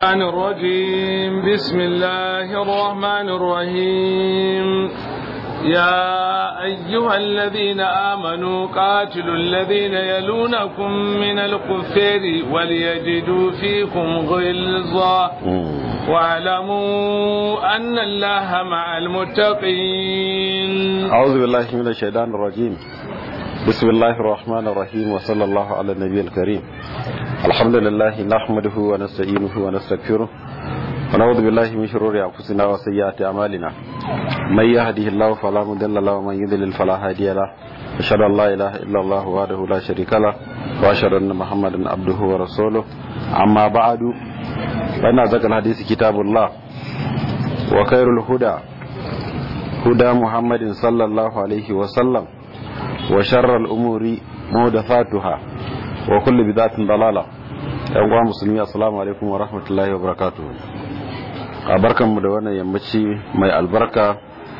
الرحمن الرجيم بسم الله الرحمن الرحيم يا أيها الذين آمنوا قاتلوا الذين يلونكم من الكفار وليجدوا فيكم غلظة واعلموا أن الله مع المتقين أعوذ بالله من الشيطان الرجيم بسم الله الرحمن الرحيم وصلى الله على النبي الكريم الحمد لله نحمده ونستعينه ونستغفره ونعوذ بالله من شرور أنفسنا وسيئات أعمالنا من يهده الله فلا مضل له ومن يضلل فلا هادي له أشهد أن لا إله إلا الله وحده لا شريك له وأشهد أن محمدا عبده ورسوله أما بعد فإن أصدق الحديث كتاب الله وخير الهدى هدى محمد صلى الله عليه وسلم وشر الأمور محدثاتها وكل بدعة ضلالة yan uwa musulmi assalamu alaikum wa rahmatullahi wa barakatuh a barkanmu da wannan yammaci mai albarka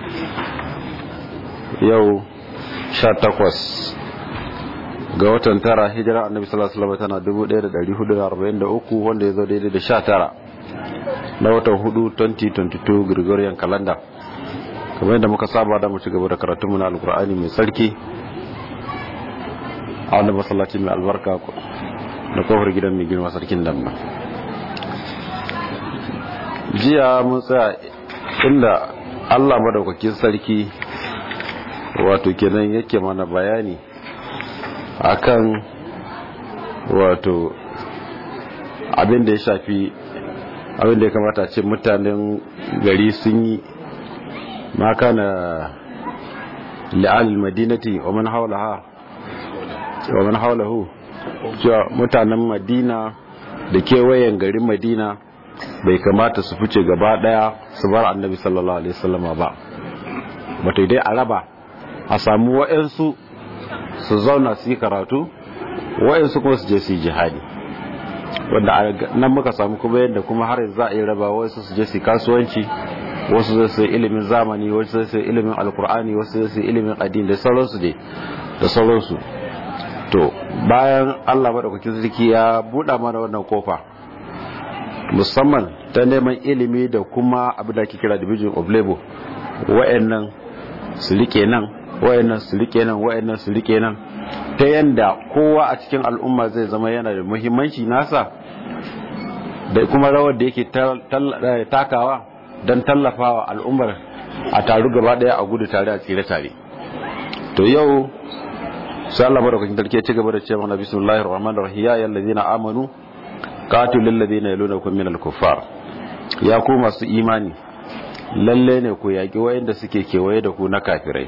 yau 18 ga watan tara hijira annabi sallallahu alaihi wasallam tana 1443 wanda ya zo daidai da 19 na watan 4 2022 Gregorian calendar kamar yadda muka saba da mu ci gaba da karatunmu na alkur'ani mai sarki a wanda masallaci mai albarka da kofar gidan mai girma sarkin damma jiya mun tsaya inda allah madaukakin sarki wato kenan yake mana bayani akan wato abin da ya shafi abin da ya kamata ce mutanen gari sun yi maka na li'al madinati wa man haulaha wa man haulahu cewa mutanen madina da kewayen garin madina bai kamata su fice gaba daya su bar annabi sallallahu alaihi wasallama ba wato dai a raba a samu wa'ansu su zauna su yi karatu wa'ansu kuma su je su yi jihadi wanda nan muka samu kuma yadda kuma har za a yi raba wasu su je su kasuwanci wasu zai su ilimin zamani wasu zai su ilimin alkur'ani wasu zai su ilimin addini da sauransu dai da sauransu to bayan Allah madaukakin sarki ya buɗa mana wannan kofa musamman ta neman ilimi da kuma abin da ake kira division of labor wa'annan su rike nan wa'annan su rike nan wa'annan su rike nan ta yanda kowa a cikin al'umma zai zama yana da muhimmanci nasa da kuma rawar da yake takawa don tallafawa al'ummar a taru gaba daya a gudu tare a tsire tare to yau sai Allah madaukakin sarki ya ci gaba da cewa na bismillahir rahmanir rahim ya ayyuhallazina amanu qatilul ladina yalunakum minal kuffar ya ku masu imani lalle ne ku yaki wayanda suke kewaye da ku na kafirai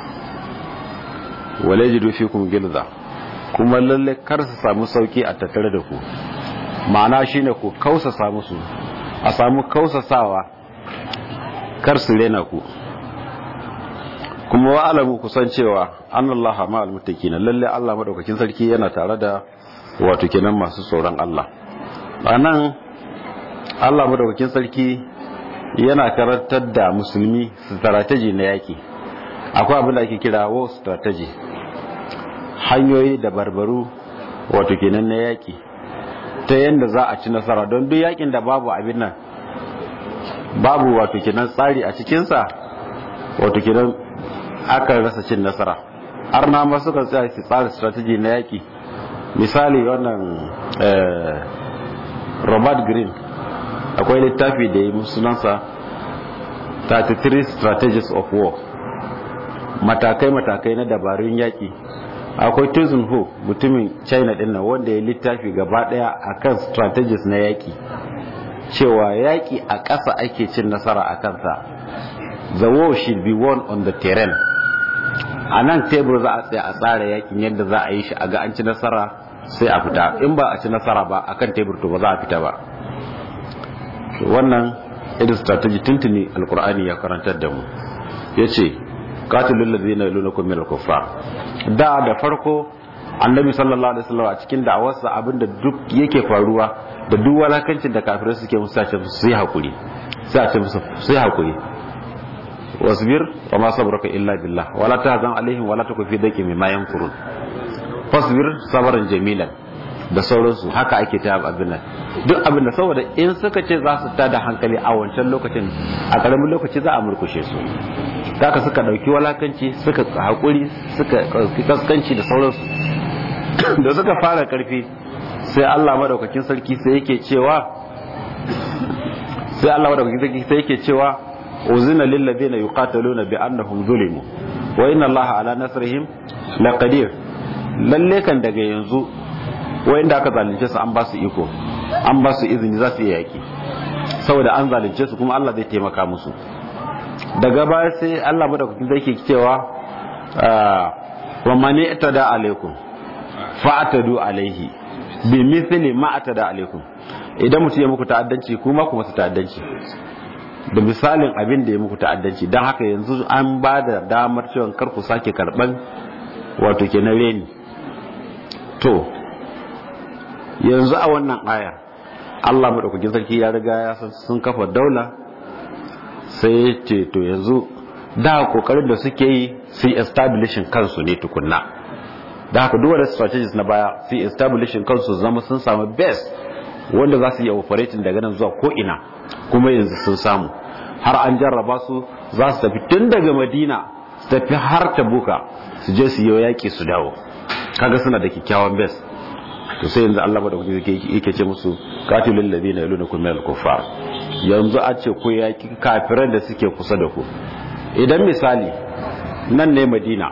walajidu fikum gilza kuma lalle kar su samu sauki a tattare da ku ma'ana shine ku kausa samu su a samu kausasawa kar su rena ku kuma wa alamu kusan cewa annallaha ma almuttaqina lalle Allah madaukakin sarki yana tare da wato kenan masu tsoron Allah anan Allah madaukakin sarki yana karantar da musulmi strategy na yaki akwai abin da ake kira war strategy hanyoyi da barbaru wato kenan na yaki ta yanda za a ci nasara don duk yakin da babu abin nan babu wato kenan tsari a cikinsa wato kenan aka rasa cin nasara har na ma suka tsaya su tsara strategy na yaki misali wannan robert green akwai littafi da yi sunansa 33 strategies of war matakai-matakai na dabarun yaki akwai tuzun ho mutumin china din nan wanda ya littafi gaba daya akan strategies na yaki cewa yaki a ƙasa ake cin nasara a kansa the war should be won on the terrain a nan tebur za a tsaya a tsara yakin yadda za a yi shi a ga an ci nasara sai a fita in ba a ci nasara ba a kan tebur to ba za a fita ba wannan irin strategy tuntuni alkur'ani ya karantar da mu ya ce katilun lalzina yalunakum min al-kuffar da da farko annabi sallallahu alaihi wasallam a cikin da'awarsa abinda duk yake faruwa da duk walakancin da kafirai suke musu sace su yi hakuri sai a ce musu sai hakuri wasbir wa ma sabruka illa billah wala tahzan alaihim wala taku fi daqi mimma yankurun fasbir sabran jamilan da sauransu haka ake ta abin nan duk abin da saboda in suka ce za su tada hankali a wancan lokacin a ƙaramin lokaci za a murkushe su haka suka ɗauki walakanci suka haƙuri suka ɗauki kaskanci da sauransu da suka fara ƙarfi sai Allah madaukakin sarki sai yake cewa sai Allah madaukakin sarki sai yake cewa uzina lil ladina yuqataluna bi annahum zulimu wa inna Allah ala nasrihim laqadir lalle kan daga yanzu wayanda aka zalunce su an ba su iko an ba su izini za su iya yaki saboda an zalunce su kuma Allah zai taimaka musu daga baya sai Allah madaukakin sarki cewa wa mani itada alaikum fa'atadu alaihi bi mithli ma atada alaikum idan mutum ya muku ta'addanci kuma ku masa ta'addanci da misalin abin da ya muku ta'addanci don haka yanzu an ba da damar cewa kar ku sake karban wato kenan reni to yanzu a wannan ayar Allah madaukakin sarki ya riga ya san sun kafa daula sai ya ce to yanzu da kokarin da suke yi su establishing kansu ne tukunna da haka duk wani strategies na baya su establishing kansu zama sun samu best wanda za su yi operating daga nan zuwa ko ina kuma yanzu sun samu har an jarraba su za su tafi tun daga madina su tafi har tabuka su je su yi yaƙi su dawo kaga suna da kyakkyawan best to sai yanzu Allah madaukaki yake ce musu qatilul ladina yalunakum minal kuffar yanzu a ce ku yaki kafiran da suke kusa da ku idan misali nan ne Madina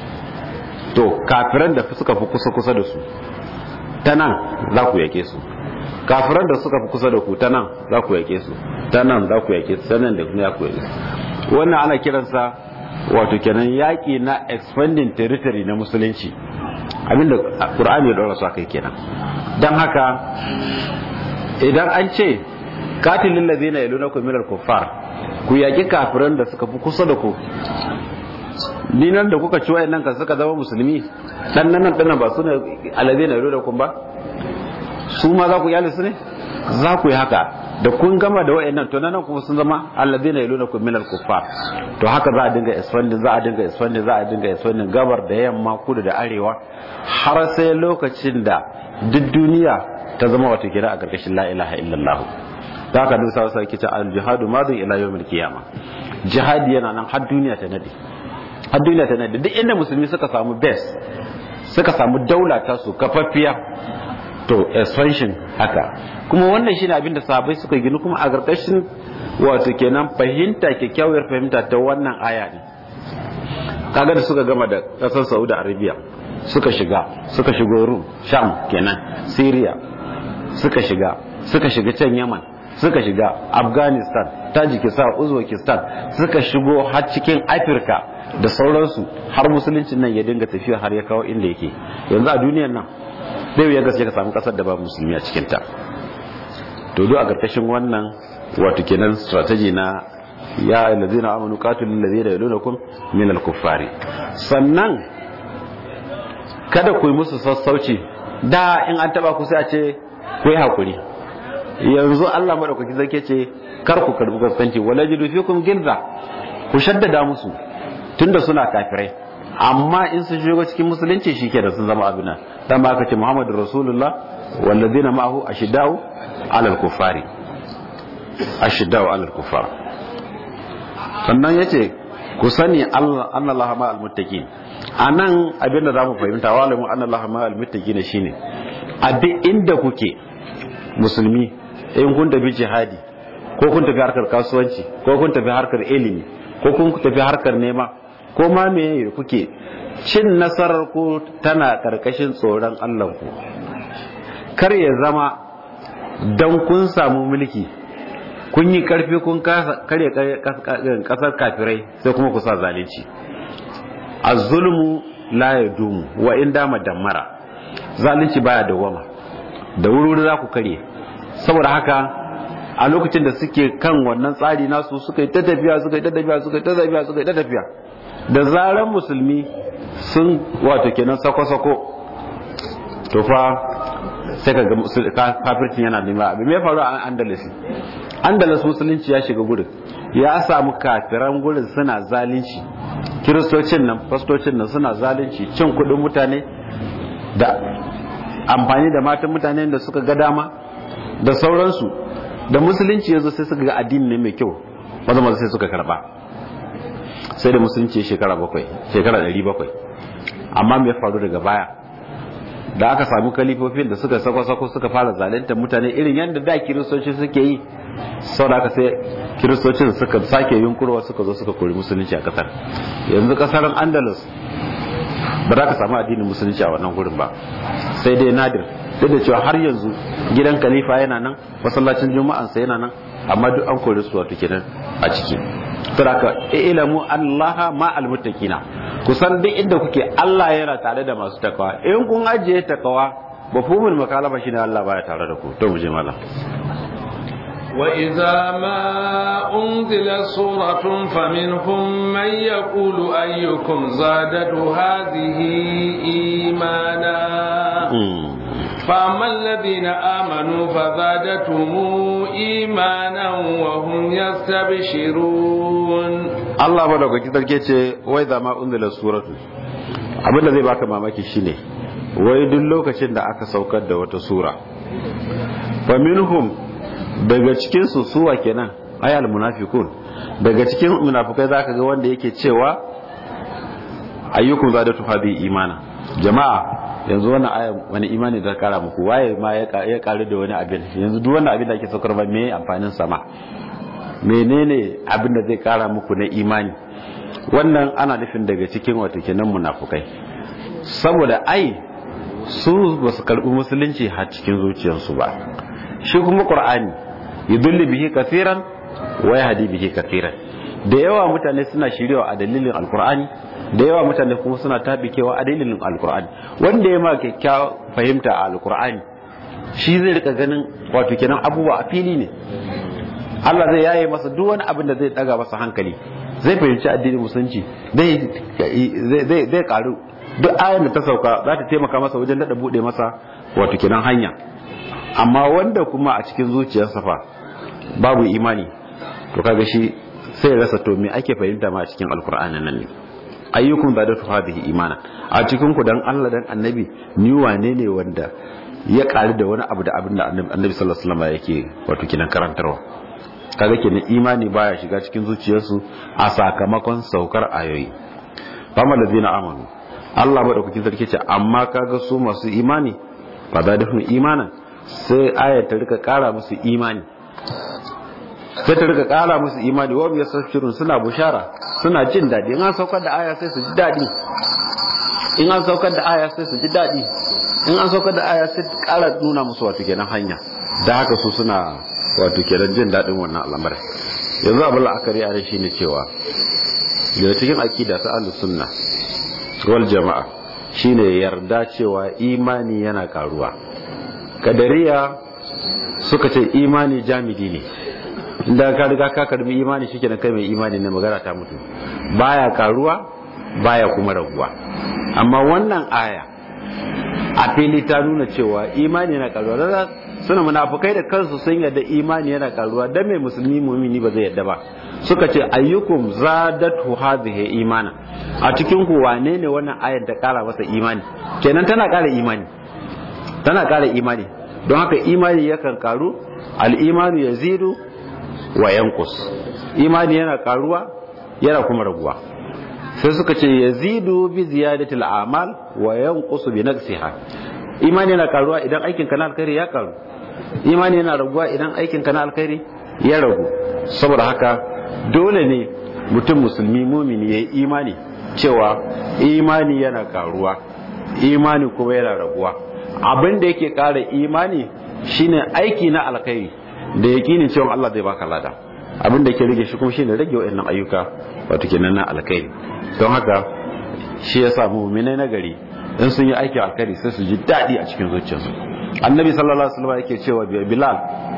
to kafiran da suka fi kusa kusa da su ta nan za ku yake su kafiran da suka fi kusa da ku ta nan za ku yake su ta nan za ku yake su ta nan da kuma ya ku yake su wannan ana kiransa wato kenan yaƙi na expanding territory na musulunci abinda ƙur'ani ya ɗora su kai kenan don haka idan an ce katilin lazina ya luna kumilar kuffar ku yaƙi kafiran da suka fi kusa da ku dinar da kuka ci wayannan kan suka zama musulmi dan nan dan ba su ne alazina ya luna kun ba su ma za ku yali su ne za ku yi haka da kun gama da wayannan to nan kuma sun zama alladina yalunakum minal kuffar to haka za a dinga expanding za a dinga expanding za a dinga expanding gabar da yamma kudu da arewa har sai lokacin da duk duniya ta zama wata kira a karkashin la ilaha illallah da haka duk sa sai al jihadu madin ila yawmil qiyama jihadi yana nan har duniya ta nade har duniya ta nade duk inda musulmi suka samu base suka samu daula ta su kafaffiya to expansion haka kuma wannan shine abin da sahabbai suka gini kuma a ƙarƙashin wato kenan fahimta kyakkyawar fahimta ta wannan aya ne kaga da suka gama da ƙasar Saudi Arabia suka shiga suka shigo Rum Sham kenan Syria suka shiga suka shiga can Yaman suka shiga Afghanistan Tajikistan Uzbekistan suka shigo har cikin Afirka da sauransu har musuluncin nan ya dinga tafiya har ya kawo inda yake yanzu a duniyar nan zai ya gaske ka samu kasar da ba musulmi a cikinta to duk a karkashin wannan wato kenan strategy na ya allazina amanu qatilul ladina yalunakum min al-kuffari sannan kada ku yi musu sassauci da in an taba ku sai a ce ku yi hakuri yanzu Allah madaukaki zake ce kar ku karbi gaskanci wala jidu fikum gilza ku shaddada musu tunda suna kafirai amma in sun shigo cikin musulunci shike da sun zama abina dan ba aka ce Muhammadu Rasulullah walladina ma'ahu ashiddau alal kufari ashiddau alal kufar sannan yace ku sani Allah annallaha ma'al muttaqin anan abin da zamu fahimta wa alamu annallaha ma'al muttaqin shine a duk inda kuke musulmi in kun tafi jihadi ko kun tafi harkar kasuwanci ko kun tafi harkar ilimi ko kun tafi harkar nema ko ma me kuke cin nasarar ku tana karkashin tsoron Allah ku kar ya zama dan kun samu mulki kun yi karfi kun karya kasar kafirai sai kuma ku sa zalunci az-zulmu la yadumu wa in dama dammara zalunci baya dawama da wuri za ku karye saboda haka a lokacin da suke kan wannan tsari nasu suka yi ta tafiya suka yi ta tafiya suka yi ta tafiya suka yi ta tafiya da zaran musulmi sun wato kenan sako-sako to fa sai ka ga kafircin yana nema abin me faru a andalus andalus musulunci ya shiga gurin ya samu kafiran gurin suna zalunci kiristocin nan fastocin nan suna zalunci cin kudin mutane da amfani da matan mutane da suka ga dama da sauransu da musulunci yazo sai suka ga addini ne mai kyau maza maza sai suka karba sai da musulunci shekara bakwai shekara ɗari bakwai amma me faru daga baya da aka samu kalifofin da suka sako-sako suka fara zalunta mutane irin yadda da kiristoci suke yi sau da aka sai kiristocin suka sake yunkurwa suka zo suka kori musulunci a kasar yanzu kasar andalus ba za ka samu addinin musulunci a wannan gurin ba sai dai nadir duk da cewa har yanzu gidan khalifa yana nan masallacin juma'ansa yana nan amma duk an kori su wato kenan a ciki saboda ilamu allaha ma almuttaqina kusan duk inda kuke Allah yana tare da masu takawa in kun ajiye takawa mafhumul makalama shine Allah baya tare da ku to mu je mallam وإذا ما أنزلت سورة فمنهم من يقول أيكم زادت هذه إيمانا فأما الذين آمنوا فزادتهم إيمانا وهم يستبشرون الله بدك كتر وإذا ما أنزلت سورة abin da zai baka mamaki shine wai duk lokacin da aka saukar da wata sura fa minhum daga cikin su suwa kenan ayal munafiqun daga cikin munafikai zaka ga wanda yake cewa ayyukum zadatu hadhi imana jama'a yanzu wannan aya wani imani da kara muku waye ma ya karu da wani abin yanzu duk wannan abin da ake saukar ba me amfanin sama menene abin da zai kara muku na imani wannan ana nufin daga cikin wato kenan munafukai saboda ai su ba su karbi musulunci har cikin zuciyarsu ba shi kuma qur'ani yudulli bihi kafiran wa yahdi bihi kafiran da yawa mutane suna shiryawa a dalilin alqur'ani da yawa mutane kuma suna tabikewa a dalilin alqur'ani wanda ya ma kyakkyawa fahimta a alqur'ani shi zai rika ganin wato kenan abubuwa a fili ne Allah zai yaye masa duk wani abin da zai daga masa hankali zai fahimci addinin musulunci zai karu duk ayan da ta sauka za ta taimaka masa wajen daɗa buɗe masa wato kenan hanya amma wanda kuma a cikin zuciyarsa fa babu imani to kaga shi sai rasa to me ake fahimta ma a cikin alkur'ani nan ne ayyukum da datu hadhihi imana a cikin ku dan Allah dan annabi ni wane ne wanda ya ƙari da wani abu da abin da annabi sallallahu alaihi wasallam yake wato kenan karantarwa kaga kenan imani baya shiga cikin zuciyarsu a sakamakon saukar ayoyi fama da zina amanu Allah madaukakin sarki ce amma kaga su masu imani fa da dafin imanan sai ayat ta rika kara musu imani sai ta rika kara musu imani wa biya sashirun suna bushara suna jin dadi in an saukar da aya sai su ji dadi in an saukar da aya sai su ji dadi in an saukar da aya sai kara nuna musu wato kenan hanya da haka su suna wato kenan jin daɗin wannan al'amarin yanzu abin la'akari a shi ne cewa daga cikin akida ta ahlus sunna wal jama'a shine yarda cewa imani yana karuwa kadariya suka ce imani jamidi ne inda ka riga ka karbi imani shike kai mai imani ne magana ta mutu baya karuwa baya kuma raguwa amma wannan aya a fili ta nuna cewa imani yana karuwa suna munafukai da kansu sun yadda imani yana karuwa dan mai musulmi mumini ba zai yadda ba suka ce ayyukum zadatu hadhihi imana a cikin ku wane ne wannan ayar da kara masa imani kenan tana kara imani tana kara imani don haka imani yakan karu al-imanu yazidu wa yanqus imani yana karuwa yana kuma raguwa sai suka ce yazidu bi ziyadatil a'mal wa yanqusu bi naqsiha imani yana karuwa idan aikin ka na alkhairi ya karu imani yana raguwa idan aikin ka na alkhairi ya ragu saboda haka dole ne mutum musulmi mumini ya yi imani cewa imani yana karuwa imani kuma yana raguwa abin da yake kara imani shine aiki na alkhairi da yakinin cewa Allah zai baka lada abin da yake rage shi kuma shine rage wa'annan ayyuka wato kenan na alkhairi don haka shi yasa mu'minai na gari in sun yi aikin alkhairi sai su ji daɗi a cikin zuciyarsu annabi sallallahu alaihi wasallam yake cewa bilal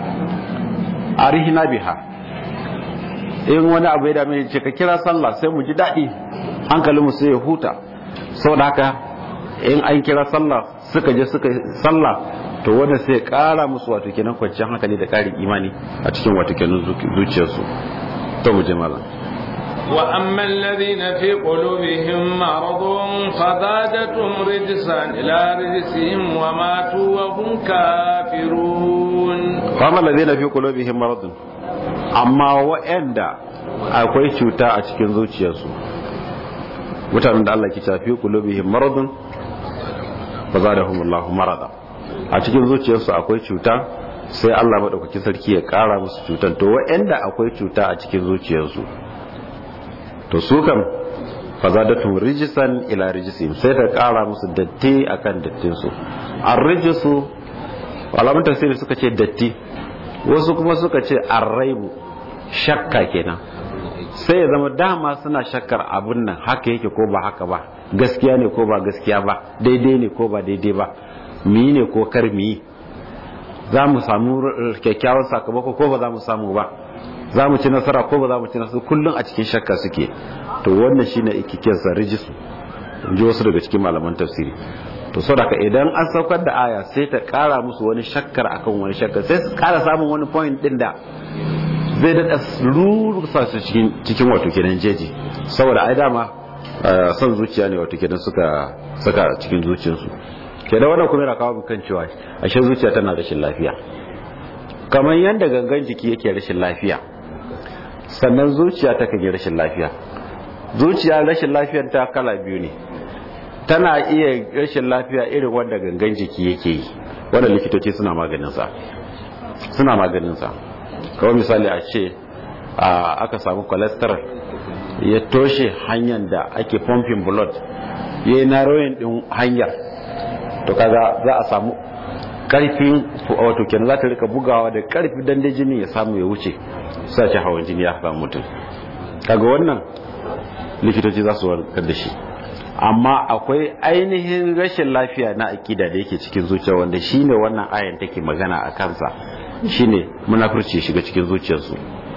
arihina biha in wani abu ya dame ce ka kira sallah sai mu ji daɗi hankalin mu sai ya huta saboda haka in an kira sallah suka je suka sallah to wanda sai ya ƙara musu wato kenan kwanciyar hankali da ƙarin imani a cikin wato kenan zuciyarsu to mu je malam وأما الذين في قلوبهم مرض فزادتهم رجسا إلى رجسهم وماتوا وهم كافرون famar da zai na fi kulobihim maradun amma wa'anda akwai cuta a cikin zuciyarsu mutanen da Allah ke tafi kulubihim maradun ba za da humullahu marada a cikin zuciyarsu akwai cuta sai Allah maɗaukaki sarki ya ƙara musu cutar to wa'anda akwai cuta a cikin zuciyarsu to su kam fa za da tun rijisan ila rijisim sai ta ƙara musu datti akan dattinsu an rijisu alamun tafsiri suka ce datti wasu kuma suka ce arraibu shakka kenan sai ya zama dama suna shakkar abin nan haka yake ko ba haka ba gaskiya ne ko ba gaskiya ba daidai ne ko ba daidai ba mi ne ko kar mi za mu samu kyakkyawan sakamako ko ba za mu samu ba za mu ci nasara ko ba za mu ci nasara kullum a cikin shakka suke to wannan shine ikikensa rijisu in ji wasu daga cikin malaman tafsiri to saboda idan an saukar da aya sai ta kara musu wani shakkar akan wani shakkar sai su kara samun wani point din da zai daɗa rurusa su cikin wato kenan jeji saboda ai dama son zuciya ne wato kenan suka saka cikin zuciyarsu ke da wannan kuma yana kawo kan cewa ashe zuciya tana rashin lafiya kamar yadda gangan jiki yake rashin lafiya sannan zuciya ta kan yi rashin lafiya zuciya rashin lafiyar ta kala biyu ne tana iya rashin lafiya irin wanda gangan jiki yake yi wanda likitoci suna maganinsa suna maganinsa kawai misali a ce aka samu cholesterol ya toshe hanyar da ake pumping blood ya yi narrowing din hanyar to kaga za a samu karfin wato kenan za ta rika bugawa da karfi dan da jini ya samu ya wuce sa ce hawan jini ya samu mutum kaga wannan likitoci za su warkar da shi amma akwai ainihin rashin lafiya na akida da yake cikin zuciya wanda shine wannan ayan take magana a kansa shine munafurci ya shiga cikin zuciyarsu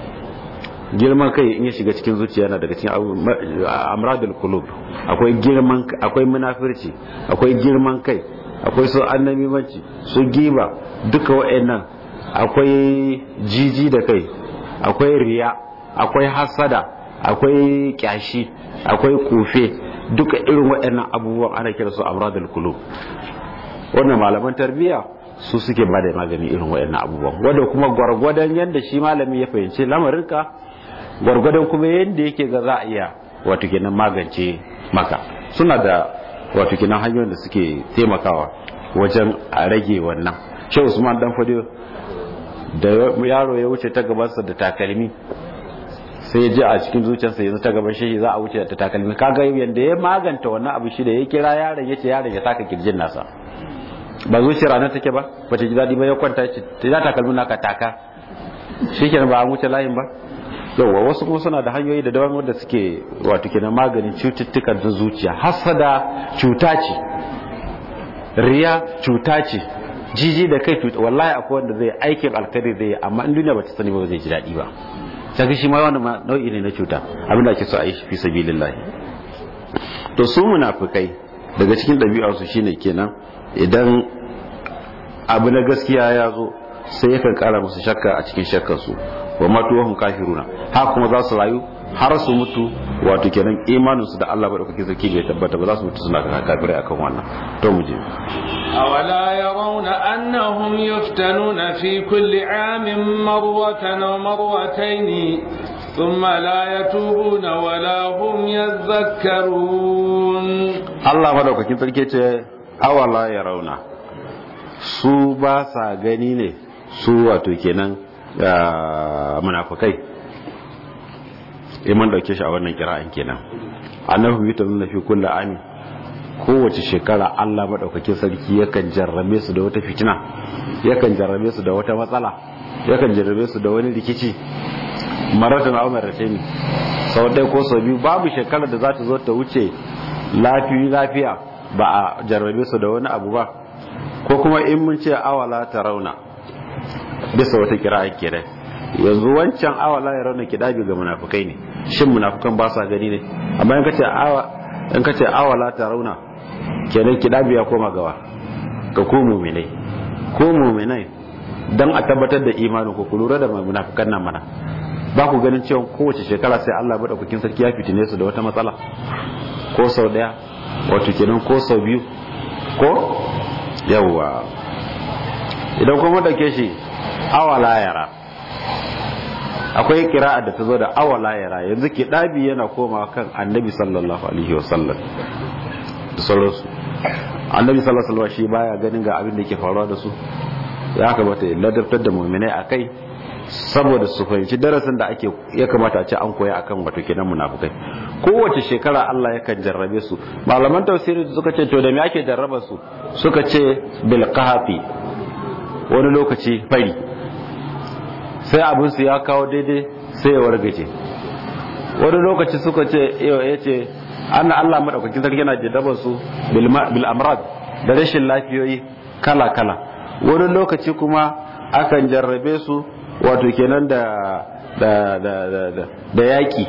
girman kai in ya shiga cikin zuciya na daga cikin amradul qulub akwai girman akwai munafurci akwai girman kai akwai su annabimanci su giba duka wa'annan akwai jiji da kai akwai riya akwai hasada akwai kyashi akwai kufe duka irin waɗannan abubuwan ana kira su amradul qulub wannan malaman tarbiyya su suke bada magani irin waɗannan abubuwan wanda kuma gwargwadon yadda shi malami ya fahimci lamarinka gwargwadon kuma yadda yake ga za a iya wato kenan magance maka suna da wato kenan hanyoyin da suke taimakawa wajen a rage wannan shi usman dan fadiyo da yaro ya wuce ta gabansa da takalmi sai ya ji a cikin zuciyarsa yanzu ta gaban shi za a wuce da takalmi kaga yanda ya maganta wannan abu shi da ya kira yaron ya ce yaron ya taka kirjin nasa ba zuciyar ranar take ba ba ta ji daɗi ba ya kwanta ce ta za takalmin naka taka shi kenan ba an wuce layin ba yauwa wasu kuma suna da hanyoyi da daban wanda suke wato kenan maganin cututtukan da zuciya hasada cuta ce riya cuta ce jiji da kai cuta wallahi akwai wanda zai aikin alkhairi zai yi amma in duniya ba ta sani ba zai ji daɗi ba kaga shi ma wannan nau'i ne na cuta abinda ake so a yi fi sabilillahi to su munafikai daga cikin ɗabi'arsu shine kenan idan abu na gaskiya ya zo sai yakan kara musu shakka a cikin shakkarsu wa matuwahum kafiruna ha kuma za su rayu har su mutu wato kenan imanin su da Allah ba dauke sarki bai tabbata ba za su mutu suna kafirai akan wannan to mu je أولا يرون أنهم يفتنون في كل عام مرة أو مرتين ثم لا يتوبون ولا هم يذكرون الله ما دوكاkin sarki ce awala yarawna su ba sa gani ne su wato kenan munafukai iman dauke shi a wannan kira'an kenan annabi yuta nuna fi kullu ami kowace shekara Allah madaukakin sarki yakan jarrabe su da wata fitina yakan jarrabe su da wata matsala yakan jarrabe su da wani rikici maratan aw maratayn sau ɗaya ko sau biyu babu shekarar da za ta zo ta wuce lafiya lafiya ba a jarrabe su da wani abu ba ko kuma in mun ce awala ta rauna bisa wata kira kenan yanzu wancan awala ya rauna kidabi ga munafukai ne shin munafukan ba sa gani ne amma in kace awa in kace awala ta rauna kenan kidabi ya koma gawa ga ku mu'minai ko mu'minai dan a tabbatar da imanin ku ku lura da munafukan nan mana ba ku ganin cewa kowace shekara sai Allah madaukakin sarki ya fitine su da wata matsala ko sau daya wato kenan ko sau biyu ko yawwa idan kuma dauke shi awala yara akwai kira'a da ta zo da awala yara yanzu ke ɗabi yana koma kan annabi sallallahu alaihi wasallam da sauransu annabi sallallahu alaihi wasallam shi baya ganin ga abin da ke faruwa da su ya kamata ya ladabtar da mu'minai akai saboda su fahimci darasin da ake ya kamata a ce an koya akan wato kenan munafukai kowace shekara Allah yakan jarrabe su malaman tafsiri suka ce to da me ake jarraba su suka ce bil qahfi wani lokaci fari sai abin su ya kawo daidai sai ya wargaje wani lokaci suka ce ya ce an Allah madaukakin sarki yana jarraba su bil amrad da rashin lafiyoyi kala kala wani lokaci kuma akan jarrabe su wato kenan da da da da da yaki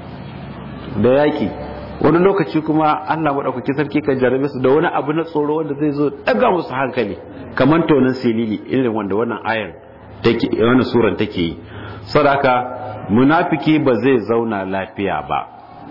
da yaki wani lokaci kuma Allah madaukaki sarki kan jarabe su da wani abu na tsoro wanda zai zo daga musu hankali kamar tonin silili irin wanda wannan ayar take wannan suran take yi saboda munafiki ba zai zauna lafiya ba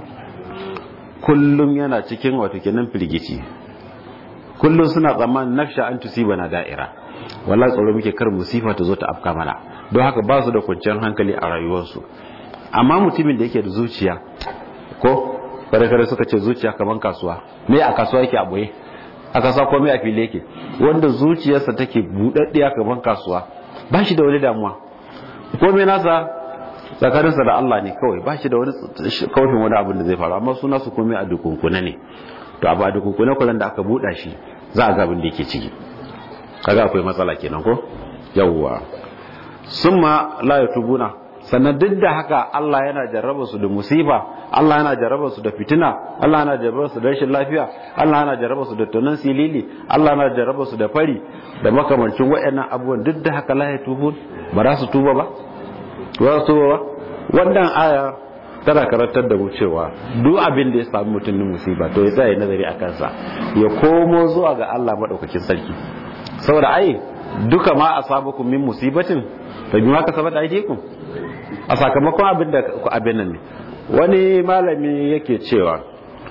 kullum yana cikin wato kenan firgici kullum suna tsammanin nafsha an tusibana da'ira wallahi tsoro muke kar musifa ta zo ta afka mana don haka ba su da kwanciyar hankali a rayuwarsu amma mutumin da yake da zuciya ko kare suka ce zuciya kamar kasuwa me a kasuwa yake a boye a kasuwa ko me a fili yake wanda zuciyarsa take budaddiya kamar kasuwa ba shi da wani damuwa ko me nasa tsakaninsa da Allah ne kawai ba shi da wani kawafin wani abin da zai faru amma suna su komai a dukunkuna ne to abu a dukunkuna kullum da aka buɗa shi za a ga abin da yake ciki kaga akwai matsala kenan ko yawwa summa la yatubuna sannan duk da haka Allah yana jarraba su da musifa Allah yana jarraba su da fitina Allah yana jarraba su da rashin lafiya Allah yana jarraba su da tunan silili Allah yana jarraba su da fari da makamancin waɗannan abubuwan duk da haka la yatubun ba za su tuba ba ba su tuba ba wannan aya tana karantar da mu cewa duk abin da ya samu mutum na musiba to ya tsaya nazari a kansa ya komo zuwa ga Allah madaukakin sarki saboda ai duka ma asabakum min musibatin fa bima kasabat aydikum a sakamakon abin da ku abin nan ne wani malami yake cewa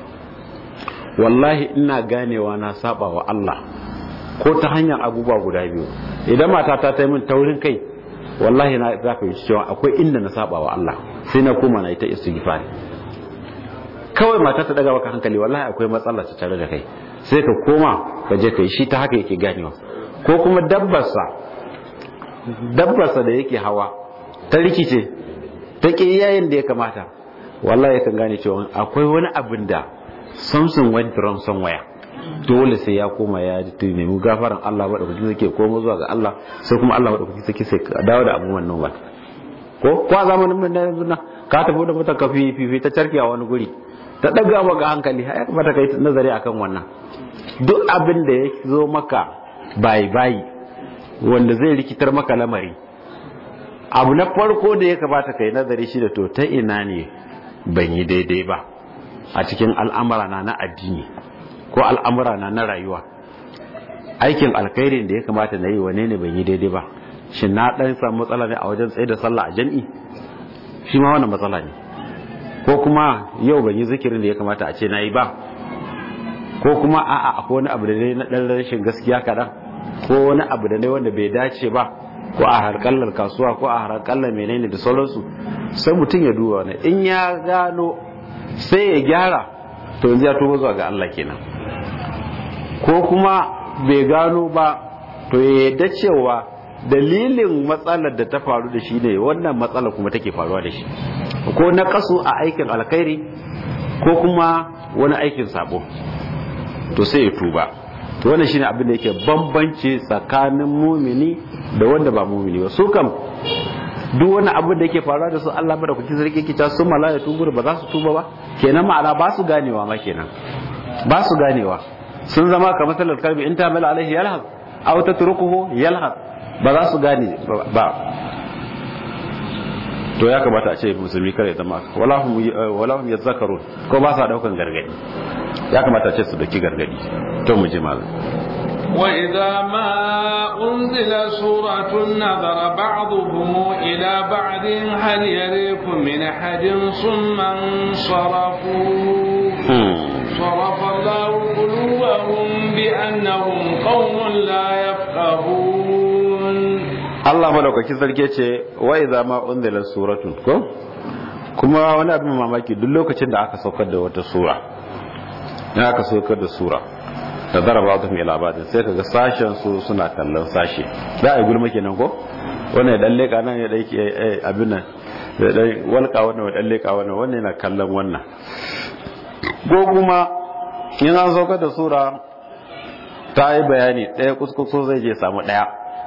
wallahi ina ganewa na saba wa Allah ko ta hanyar abubuwa guda biyu idan matata ta yi min taurin kai wallahi na za ka yi cewa akwai inda na saba wa Allah sai na koma na ita istighfar kawai mata ta daga maka hankali wallahi akwai matsala ta tare da kai sai ka koma ka je kai shi ta haka yake ganewa ko kuma dabbarsa dabbarsa da yake hawa ta rikice ta ƙi yayin da ya kamata wallahi yakan gane cewa akwai wani abin da something went wrong somewhere dole sai ya koma ya nemi gafaran Allah madaukakin sarki koma zuwa ga Allah sai kuma Allah madaukakin sarki sai dawo da abubuwan nan ba ko ko a zamanin mun yanzu na ka tafi da mata kafi fifi ta carki a wani guri ta daga maka hankali ya kamata kai nazari akan wannan duk abin da ya zo maka bayi bayi wanda zai rikitar maka lamari abu na farko da ya kamata kai nazari shi da to ta ina ne ban yi daidai ba a cikin al'amura na na addini ko al'amura na na rayuwa aikin alkhairin da ya kamata na yi wane ne ban yi daidai ba shin na dan samu matsala ne a wajen tsaye da sallah a jam'i shi ma wannan matsala ne ko kuma yau ban yi zikirin da ya kamata a ce na yi ba ko kuma a'a akwai wani abu da ne na dan rashin gaskiya kaɗan ko wani abu da ne wanda bai dace ba ko a harkallar kasuwa ko a harkallar menene da sauransu sai mutum ya duba wani in ya gano sai ya gyara to yanzu ya tuba zuwa ga Allah kenan ko kuma bai gano ba to ya yadda cewa dalilin matsalar da ta faru da shi ne wannan matsalar kuma take faruwa da shi ko na kasu a aikin alkhairi ko kuma wani aikin sabo to sai ya tuba to wannan shine abin da yake bambanci tsakanin mumini da wanda ba mumini ba su kam duk wani abu da yake faruwa da su Allah bada kuki sarki kita su malaya tubu ba za su tuba ba kenan ma'ana ba su ganewa ma kenan ba su ganewa sun zama kamar salar kalbi in ta mala alaihi yalhaq aw tatrukuhu yalhaq ba za su gane ba to ya kamata a ce musulmi kare zama wala hum wala hum yazakkarun ko ba sa daukan gargadi ya kamata a ce su dauki gargadi to mu ji malam وإذا ما أنزل سورة نظر بعضهم إلى بعض هل يريكم من أحد ثم انصرفوا صرف الله قلوبهم بأنهم قوم لا يفقهون Allah madaukaki sarki ce wa idza ma unzila suratun ko kuma wani abin mamaki duk lokacin da aka saukar da wata sura ya aka saukar da sura da zaraba ta mai labarin sai kaga sashen su suna kallon sashe za a yi gulma kenan ko wannan ya dan leka nan ya dai abin nan da dai walka wannan ya dan leka wannan wannan yana kallon wannan ko kuma in an saukar da sura ta yi bayani ɗaya kuskuso zai je samu ɗaya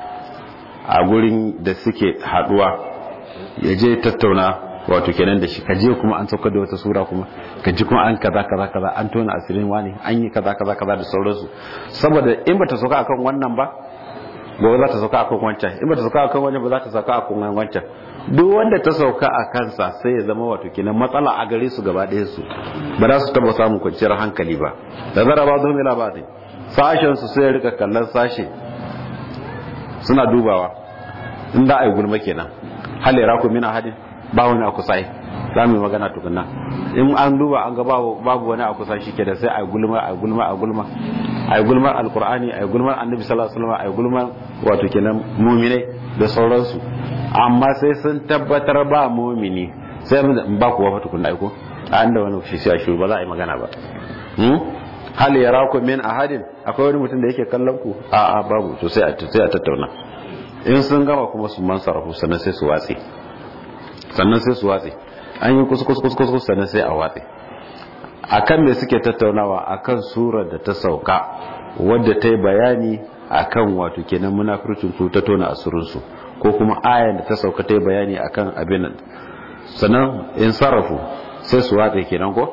a gurin da suke haduwa ya je tattauna wato kenan da shi kaje kuma an saukar da wata sura kuma kaji kuma an kaza kaza kaza an tona asirin wani an yi kaza kaza kaza da sauransu saboda in bata sauka akan wannan ba gobe za ta sauka akan wancan in bata sauka akan wancan ba za ta sauka akan wancan duk wanda ta sauka a kansa sai ya zama wato kenan matsala a gare su gaba ɗaya su ba za su taba samun kwanciyar hankali ba da zara ba zo mila ba sashen su sai ya rika kallon sashe suna dubawa in da a yi gulma kenan hal ya raku min ahadin ba wani a kusa za mu yi magana tukunna in an duba an ga babu wani a kusa shi ke da sai a gulma a gulma a gulma a yi gulmar alkur'ani a yi gulmar annabi sallallahu alaihi wasallam a yi gulmar wato kenan muminai da sauransu amma sai sun tabbatar ba mumini sai mun ba kuwa fa tukunna aiko an da wani shi sai shi ba za a yi magana ba hal yaraku min ahadin akwai wani mutum da yake kallon ku a a babu to sai a sai a tattauna in sun gama kuma su mansarafu sannan sai su watse sannan sai su watse an yi kus kus kus kus sannan sai a watse akan me suke tattaunawa akan surar da ta sauka wadda ta yi bayani akan wato kenan munafircin su ta tona asirin su ko kuma ayan da ta sauka ta yi bayani akan abin sannan in sarrafu sai su watse kenan ko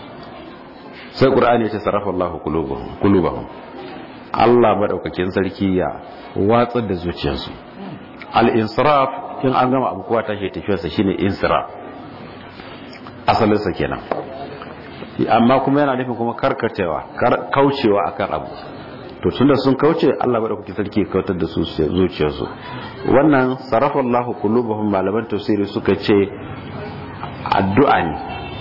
sai qur'ani ya ce sarrafa Allahu qulubahum Allah madaukakin sarki ya watsar da zuciyarsu al-insiraf in an gama abu kowa tashi tafiyarsa shine insiraf asalin sa kenan amma kuma yana nufin kuma karkacewa kaucewa akan abu to tunda sun kauce Allah madaukakin sarki ya kautar da su zuciyarsu wannan sarrafa Allahu qulubahum malaman tafsiri suka ce addu'a ne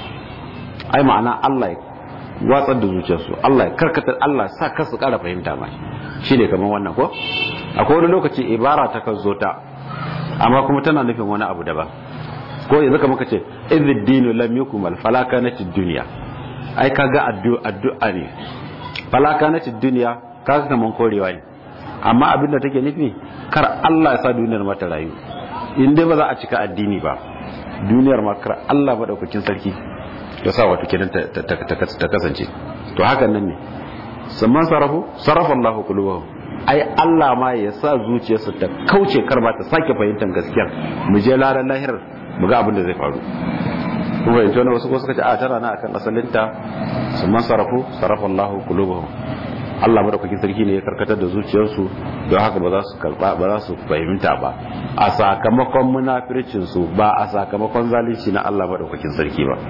ai ma'ana Allah ya watsar da zuciyarsu Allah ya karkatar Allah sa kasu kara fahimta ma shi ne kamar wannan ko akwai wani lokaci ibara ta kan zo ta amma kuma tana nufin wani abu daban ko yanzu kamar kace idh dinu lam yukmal falaka na dunya ai kaga addu'a ne falaka na dunya kaga kaman korewa ne amma abin da take nufi kar Allah ya sa duniyar mata rayu in dai ba za a cika addini ba duniyar ma kar Allah madaukakin sarki ya sa wato kenan ta kasance to hakan nan ne samman sarafu sarafa Allahu qulubahum ai Allah ma ya sa zuciyarsa ta kauce kar ba ta sake fahimtar gaskiya mu je laran lahirar mu ga abin da zai faru kuma yanzu ne wasu ko suka ce a tara na akan asalinta samman sarafu sarafa Allahu qulubahum Allah madaukakin sarki ne ya karkatar da zuciyarsu don haka ba za su karba ba za su fahimta ba a sakamakon munafircin su ba a sakamakon zalunci na Allah madaukakin sarki ba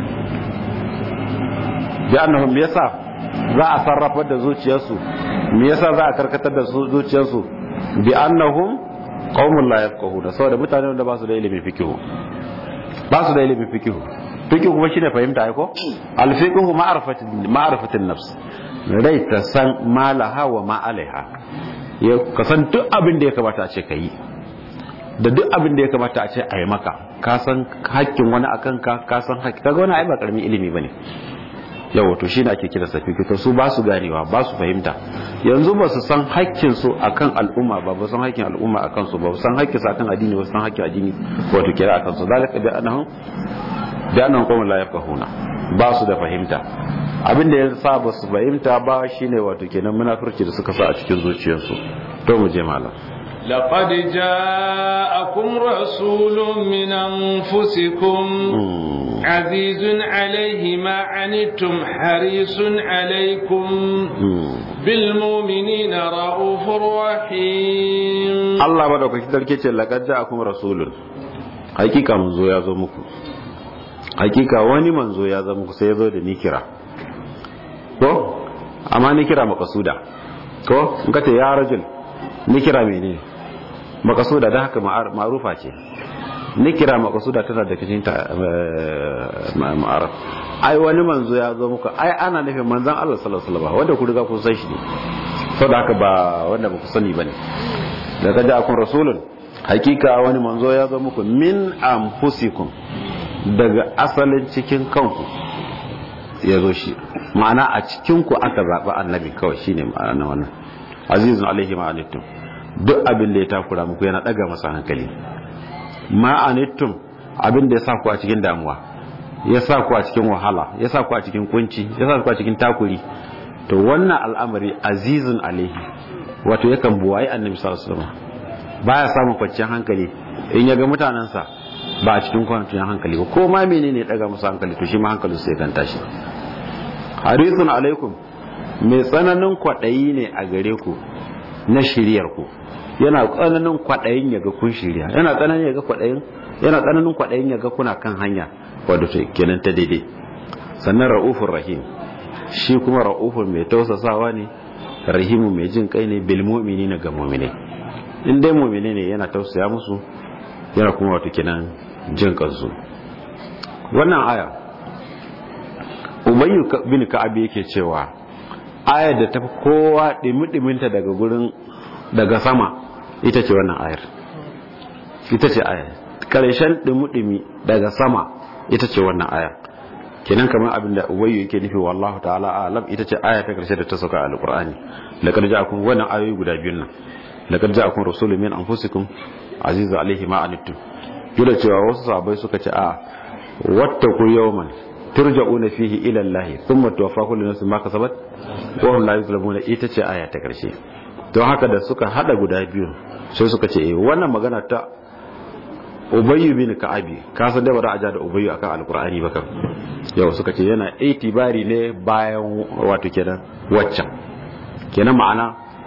bi annahum me yasa za a sarrafa da zuciyarsu me yasa za a karkatar da zuciyarsu bi annahum qaumun la yafqahuna saboda mutane da ba su da ilimin fikihu ba su da ilimin fikihu fikihu kuma shine fahimta ai ko al fiqhu ma'rifatin ma'rifatin nafs rai ta san malaha wa ma alaiha ya ka san duk abin da ya kamata a ce ka yi da duk abin da ya kamata a ce a yi maka ka san hakkin wani akan ka ka san hakki kaga wani ai ba karamin ilimi bane yawa to shine ake kira safi to su ba su ganewa ba su fahimta yanzu ba su san hakkin su akan al'umma ba ba san hakkin al'umma akan su ba san hakkin su akan addini ba san hakkin addini wato kira akan su zalika bi annahum bi annahum qawmun la yafqahuna ba su da fahimta abin da ya sa ba su fahimta ba shine wato kenan munafurci da suka sa a cikin zuciyarsu to mu je malam لقد جاءكم رسول من أنفسكم عزيز عليه ما عنتم حريص عليكم بالمؤمنين رؤوف رحيم الله بدك كده ce laqad ja'akum rasulun hakika manzo ya zo muku hakika wani manzo ya zo muku sai ya zo da ni kira ko amma ni kira makasuda ko in ka ce ya rajul ni kira menene makasuda da haka ma'arufa ce ni kira makasuda tana da cikin ta ma'aruf ai wani manzo ya zo muku ai ana nufin manzon Allah sallallahu alaihi wasallam wanda ku riga kun san shi ne saboda haka ba wanda ba ku sani bane da kaja akun rasulun hakika wani manzo ya zo muku min anfusikum daga asalin cikin kanku ya zo shi ma'ana a cikinku aka zaɓi annabi kawai shine ma'ana wannan azizun alaihi ma'anittum duk abin da ya takura muku yana ɗaga masa hankali ma'anittum abin da ya sa ku a cikin damuwa ya sa ku a cikin wahala ya sa ku a cikin kunci ya sa ku a cikin takuri to wannan al'amari azizun alaihi wato yakan buwaye annabi sallallahu alaihi wasallam baya samun kwanciyar hankali in ya ga mutanensa ba a cikin kwanciyar hankali ba ko ma menene ya daga musu hankali to shi ma hankalin sai kan tashi harisun alaikum mai tsananin kwaɗayi ne a gare ku na shiryar ku yana tsananin kwaɗayin ya ga kun shirya yana tsananin ya ga kwaɗayin yana tsananin kwaɗayin ya ga kuna kan hanya wadda ta kenan ta daidai sannan ra'ufur rahim shi kuma ra'ufur mai tausasawa ne rahimu mai jin kai ne bil mu'minina ga mu'minai in dai mu'mini ne yana tausaya musu yana kuma wato kenan jin kansu wannan aya ubayyu bin ka'ab yake cewa ayar da ta kowa dimi-diminta daga gurin daga sama ita ce wannan ayar ita ce ayar karshen dimi-dimi daga sama ita ce wannan ayar kenan kamar abin da ubayyu yake nufi wallahu ta'ala alam ita ce aya ta karshe da ta sauka a alqur'ani laqad ja'akum wannan ayoyi guda biyun nan laqad ja'akum rasulun min anfusikum azizu alaihi ma anittum kila cewa wasu sahabbai suka ce a wattaku yawman turja'una fihi ila Allah thumma tuwaffa kullu nafsin ma kasabat wa hum la yuzlamuna ita ce aya ta karshe don haka da suka hada guda biyu sai suka ce eh wannan magana ta Ubayyu bin Ka'abi ka san da ba da aja da Ubayyu akan Alqur'ani ba kan yau suka ce yana itibari ne bayan wato kenan waccan kenan ma'ana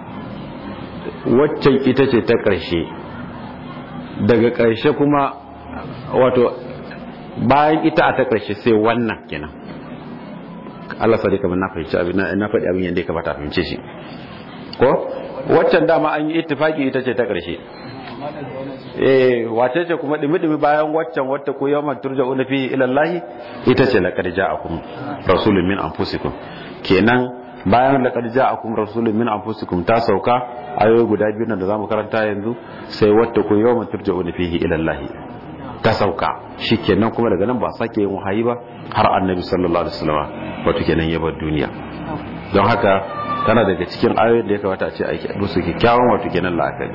waccan ita ce ta karshe daga karshe kuma wato bayan ita a ta ƙarshe sai wannan kenan Allah sa kamar na fahimci abin na faɗi abin yadda ya kamata a fahimce shi ko waccan dama an yi ittifaki ita ce ta ƙarshe eh wace ce kuma dimi-dimi bayan waccan wata ko yawan turja'una fi ila Allah ita ce laqad ja'akum rasulun min anfusikum kenan bayan laqad ja'akum rasulun min anfusikum ta sauka ayoyi guda biyu nan da zamu karanta yanzu sai wata ko yawan turja'una fihi ila Allah ta sauka shikenan kuma daga nan ba sake yin wahayi ba har annabi sallallahu alaihi wasallam wato kenan ya bar duniya don haka tana daga cikin ayoyin da ya kamata a ce aiki musu kyakkyawan wato kenan la'akari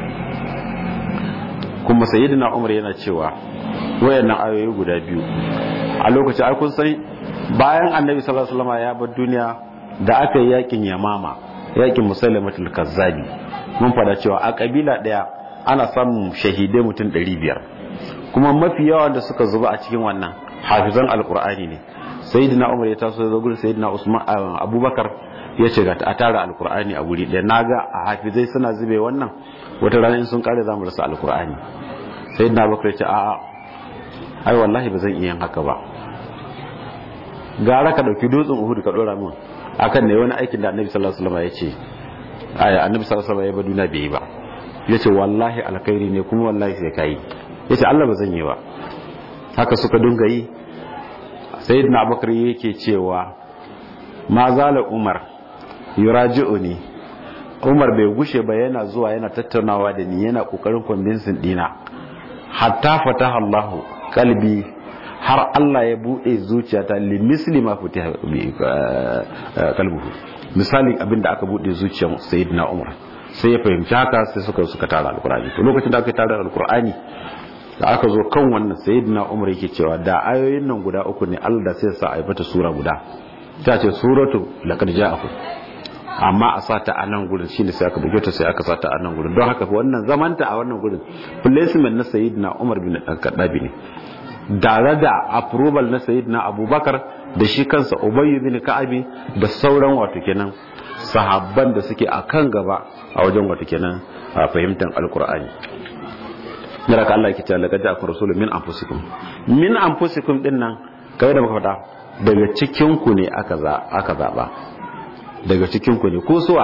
kuma sayyidina umar yana cewa wayannan ayoyi guda biyu a lokacin ai kun san bayan annabi sallallahu alaihi wasallam ya bar duniya da aka yi yakin yamama yakin musailamatul kazzabi mun fada cewa a kabila daya ana samun shahidai mutum 500 kuma mafi yawa da suka zuba a cikin wannan hafizan alkur'ani ne sayyidina umar ya taso da gurin sayyidina usman abubakar ya ce ga a tara alkur'ani a guri ɗaya naga a hafizai suna zube wannan wata rana in sun kare zamu rasa alkur'ani sayyidina abubakar ya ce a'a ai wallahi ba zan iya yin haka ba gara ka dauki dutsen uhud ka dora min akan ne wani aikin da annabi sallallahu alaihi wasallam ya ce aya annabi sallallahu alaihi wasallam ya ba duniya bai yi ba yace wallahi alkhairi ne kuma wallahi sai kai ya ce Allah ba zan yi ba haka suka dunga yi sayyidina abubakar yake cewa ma zala umar yuraji'uni umar bai gushe ba yana zuwa yana tattaunawa da ni yana kokarin convincing dina hatta fataha Allahu kalbi har Allah ya bude zuciyata li misli ma futiha kalbuhu misali abinda aka bude zuciyar sayyidina umar sai ya fahimci haka sai suka suka tara alkur'ani to lokacin da aka tara alkur'ani da aka zo kan wannan sayyidina umar yake cewa da ayoyin nan guda uku ne Allah da sai sa a mata sura guda ta ce suratu laqad ja'akum amma a sata a nan gurin shine sai aka buge ta sai aka sata a nan gurin don haka wannan zamanta a wannan gurin placement na sayyidina umar bin al-khattabi ne tare da approval na sayyidina abubakar da shi kansa ubayy bin ka'abi da sauran wato kenan sahabban da suke a kan gaba a wajen wato kenan a fahimtar alkur'ani mira ka Allah yake cewa laqad ja'akum rasulun min anfusikum min anfusikum din nan kawai da muka faɗa daga cikin ku ne aka za aka zaba daga cikin ku ne ko suwa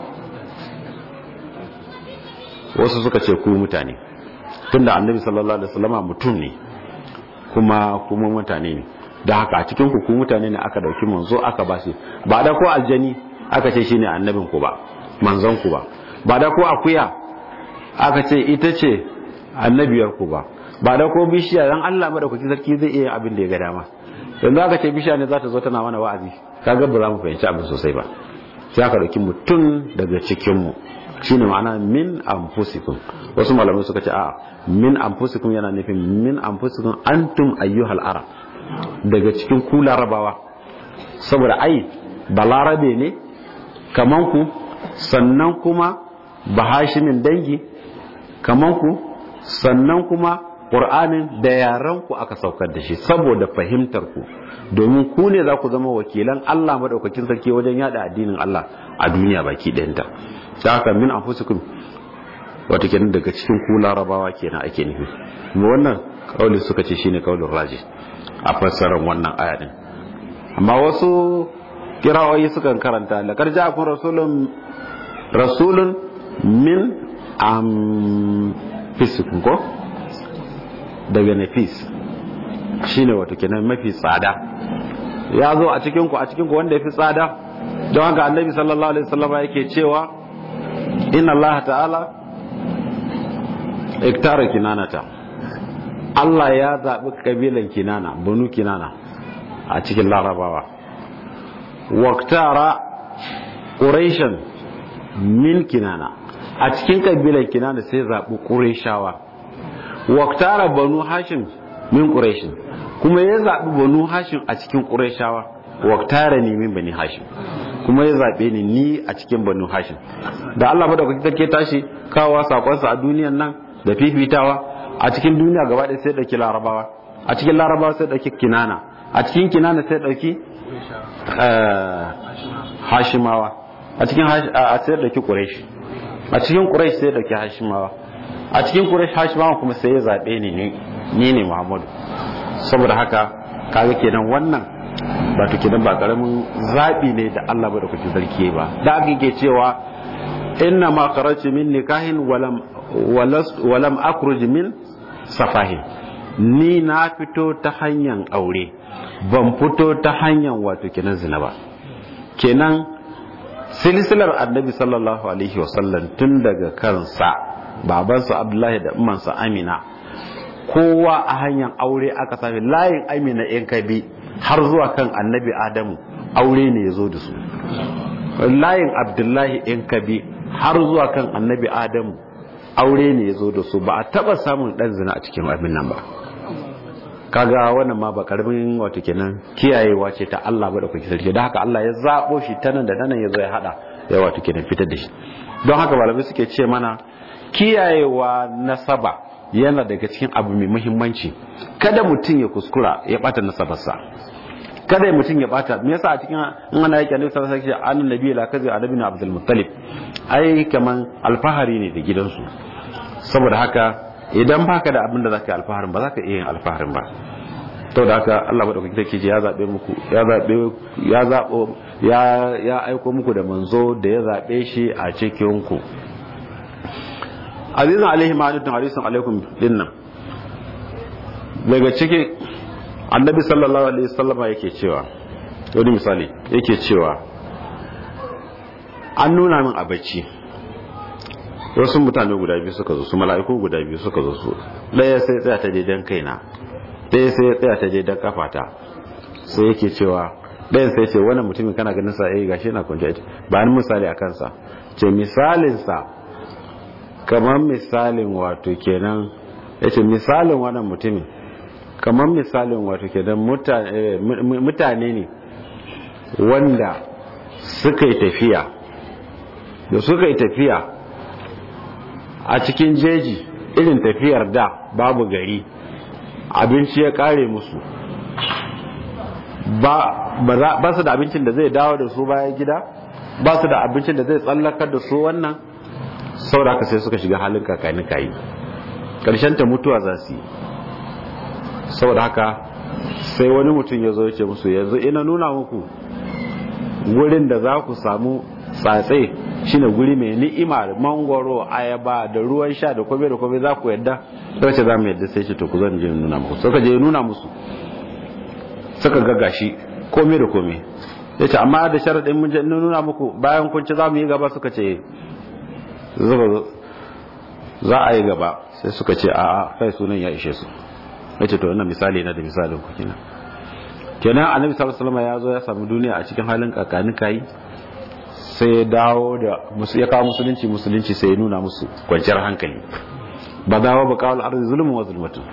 wasu suka ce ku mutane tunda annabi sallallahu alaihi wasallama mutum ne kuma kuma mutane ne da haka a cikin ku ku mutane ne aka dauki manzo aka bashi ba da ko aljani aka ce shine annabin ku ba manzon ku ba ba da ko akuya aka ce ita ce annabiyar ku ba ba da ko bishiya dan Allah madaukaki sarki zai iya abin da ya ga dama yanzu aka ce bishiya ne za ta zo tana mana wa'azi kaga ba za mu fahimci abin sosai ba sai aka dauki mutum daga cikin mu shine ma'ana min anfusikum wasu malamai suka ce a min anfusikum yana nufin min anfusikum antum ayyuhal arab daga cikin ku larabawa saboda ai balarabe ne kaman ku sannan kuma bahashimin dangi kaman ku sannan kuma ƙur'anin da yaran ku aka saukar da shi saboda fahimtar ku domin ku ne za ku zama wakilan Allah madaukakin sarki wajen yada addinin Allah a duniya baki ɗayanta da haka min anfusikum wata kenan daga cikin ku larabawa kenan ake nufi kuma wannan kauli suka ce shine kaulin raji a fassarar wannan aya din amma wasu kirawoyi sukan karanta laqad ja'akum rasulun rasulun min anfusikum ko daga nafis shine wato kenan mafi tsada ya zo a cikin ku a cikin ku wanda yafi tsada don haka annabi sallallahu alaihi wasallam yake cewa inna allaha ta'ala iktara kinanata Allah ya zaɓi kabilan kinana banu kinana a cikin larabawa waktara ƙureshen min kinana a cikin kabilan kinana sai zaɓi ƙureshawa waktara banu hashim min ƙureshin kuma ya zaɓi banu hashim a cikin ƙureshawa waktara ne min bani hashim kuma ya zaɓe ni ni a cikin banu hashim da Allah madaukaki take tashi kawo sakonsa a duniyan nan da fifitawa a cikin duniya gaba ɗaya sai ɗauki larabawa a cikin larabawa sai ɗauki kinana a cikin kinana sai ɗauki hashimawa a cikin sai ɗauki ƙuresh a cikin ƙuresh sai ɗauki hashimawa a cikin ƙuresh hashimawa kuma sai ya zaɓe ni ni ne muhammadu saboda haka kaga kenan wannan ba to kenan ba karamin zaɓi ne da Allah ba da kuke sarki ba da aka ke cewa inna ma kharajtu min nikahin walam walam akhruj min safahin ni na fito ta hanyar aure ban fito ta hanyar wato kenan zina ba kenan silsilar annabi sallallahu alaihi wasallam tun daga kansa babansa abdullahi da umansa amina kowa a hanyar aure aka sami layin amina yan kabi har zuwa kan annabi adamu aure ne ya zo da su layin abdullahi yan kabi har zuwa kan annabi adamu aure ne ya zo da su ba a taba samun dan zina a cikin abin nan ba kaga wannan ma ba karamin wato kenan kiyayewa ce ta Allah ba da kuke sarki da haka Allah ya zabo shi ta nan da nan ya zo ya hada ya wato kenan fitar da shi don haka malamai suke ce mana kiyayewa nasaba yana daga cikin abu mai muhimmanci kada mutum ya kuskura ya bata nasabarsa kada mutum ya bata me yasa a cikin in ana yake annabi sallallahu alaihi wasallam annabi nabi la kazi annabi na abdul muttalib ai kaman alfahari ne da gidansu saboda haka idan baka da abin da zaka yi alfaharin ba zaka iya yin alfaharin ba to da haka Allah madaukaki take ce ya zabe muku ya zabe ya zabo ya ya aiko muku da manzo da ya zabe shi a cikin ku azizun alaihi ma'adutun harisun alaikum dinnan daga ciki annabi sallallahu alaihi sallama yake cewa wani misali yake cewa an nuna min a bacci wasu mutane guda biyu suka zo su mala'iku guda biyu suka zo su ɗaya sai tsaya ta daidan kaina ɗaya sai ya tsaya ta daidan kafata sai yake cewa ɗayan sai ce wannan mutumin kana ganin sa eh gashi yana kwance ba ni misali a kansa ce misalinsa kamar misalin wato kenan ya ce misalin wannan mutumin kamar misalin wato kenan mutane ne wanda suka yi tafiya da suka yi tafiya a cikin jeji irin tafiyar da babu gari abinci ya kare musu ba su da abincin da zai dawo da su bayan gida ba su da abincin da zai tsallakar da su wannan sauraka sai suka shiga halin kakani kayi ƙarshen ta mutuwa za su yi saboda haka sai wani mutum ya zo ce musu yanzu ina nuna muku wurin da za ku samu tsatse shine guri mai ni'ima da mangoro ayaba da ruwan sha da kome da kome za ku yadda sai ce za mu yadda sai ce to ku zan je nuna muku suka je nuna musu suka ga gashi kome da kome ya ce amma da sharaɗin mun je nuna muku bayan kun ci za mu yi gaba suka ce zuba za a yi gaba sai suka ce a'a kai sunan ya ishe su yace to wannan misali na da misalin ku kenan kenan annabi sallallahu alaihi wasallam ya zo ya samu duniya a cikin halin kakanin kai sai ya dawo da musu ya kawo musulunci musulunci sai ya nuna musu kwanciyar hankali ba za ba kawal arzi zulmun wa zulmatun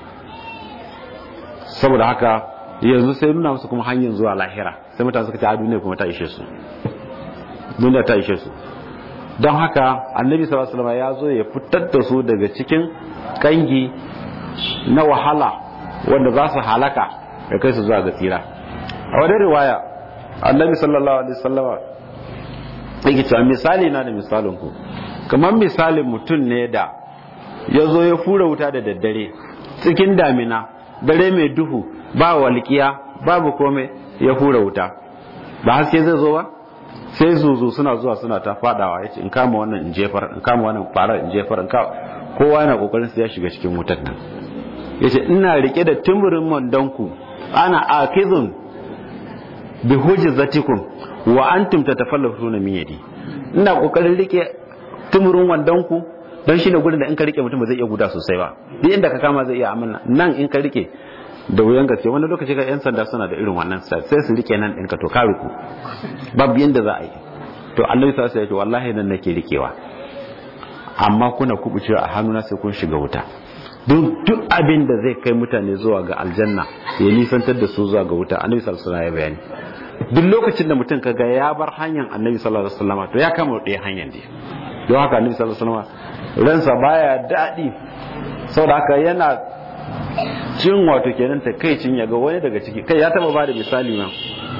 saboda haka yanzu sai nuna musu kuma hanyar zuwa lahira sai mutane suka ce a duniya kuma ta ishe su duniya ta ishe su don haka annabi sallallahu alaihi wasallam ya zo ya fitar da su daga cikin kangi na wahala wanda za su halaka ya kai su zuwa ga tsira a wadda riwaya annabi sallallahu alaihi wasallam yake cewa misali na da misalin ku kamar misalin mutum ne da ya zo ya fura wuta da daddare cikin damina dare mai duhu ba walƙiya babu komai ya fura wuta ba haske zai zo ba sai zuzu suna zuwa suna ta fadawa yace in kama wannan in jefar in kama wannan fara in jefar in ka kowa yana kokarin sai ya shiga cikin wutar nan yace ina rike da tumurin mandonku ana akizun bi hujzatikum wa antum tatafallafuna min yadi ina kokarin rike tumurin wandonku don shine gurin da in ka rike mutum ba zai iya guda sosai ba duk inda ka kama zai iya amana nan in ka rike da wuyan gaske wani lokaci ga yan sanda suna da irin wannan sai su rike nan ɗinka to ka ruku babu yanda za a yi to annabi sallallahu alaihi wasallam wallahi nan nake rikewa amma kuna kubucewa a hannuna sai kun shiga wuta duk duk abin da zai kai mutane zuwa ga aljanna ya nisantar da su zuwa ga wuta annabi sallallahu alaihi wasallam ya bayani duk lokacin da mutum kaga ya bar hanyar annabi sallallahu alaihi wasallam to ya kama ɗaya hanyar ne don haka annabi sallallahu alaihi wasallam ransa baya daɗi saboda haka yana cin wato kenan ta kai cin yaga wani daga ciki kai ya taba ba da misali ma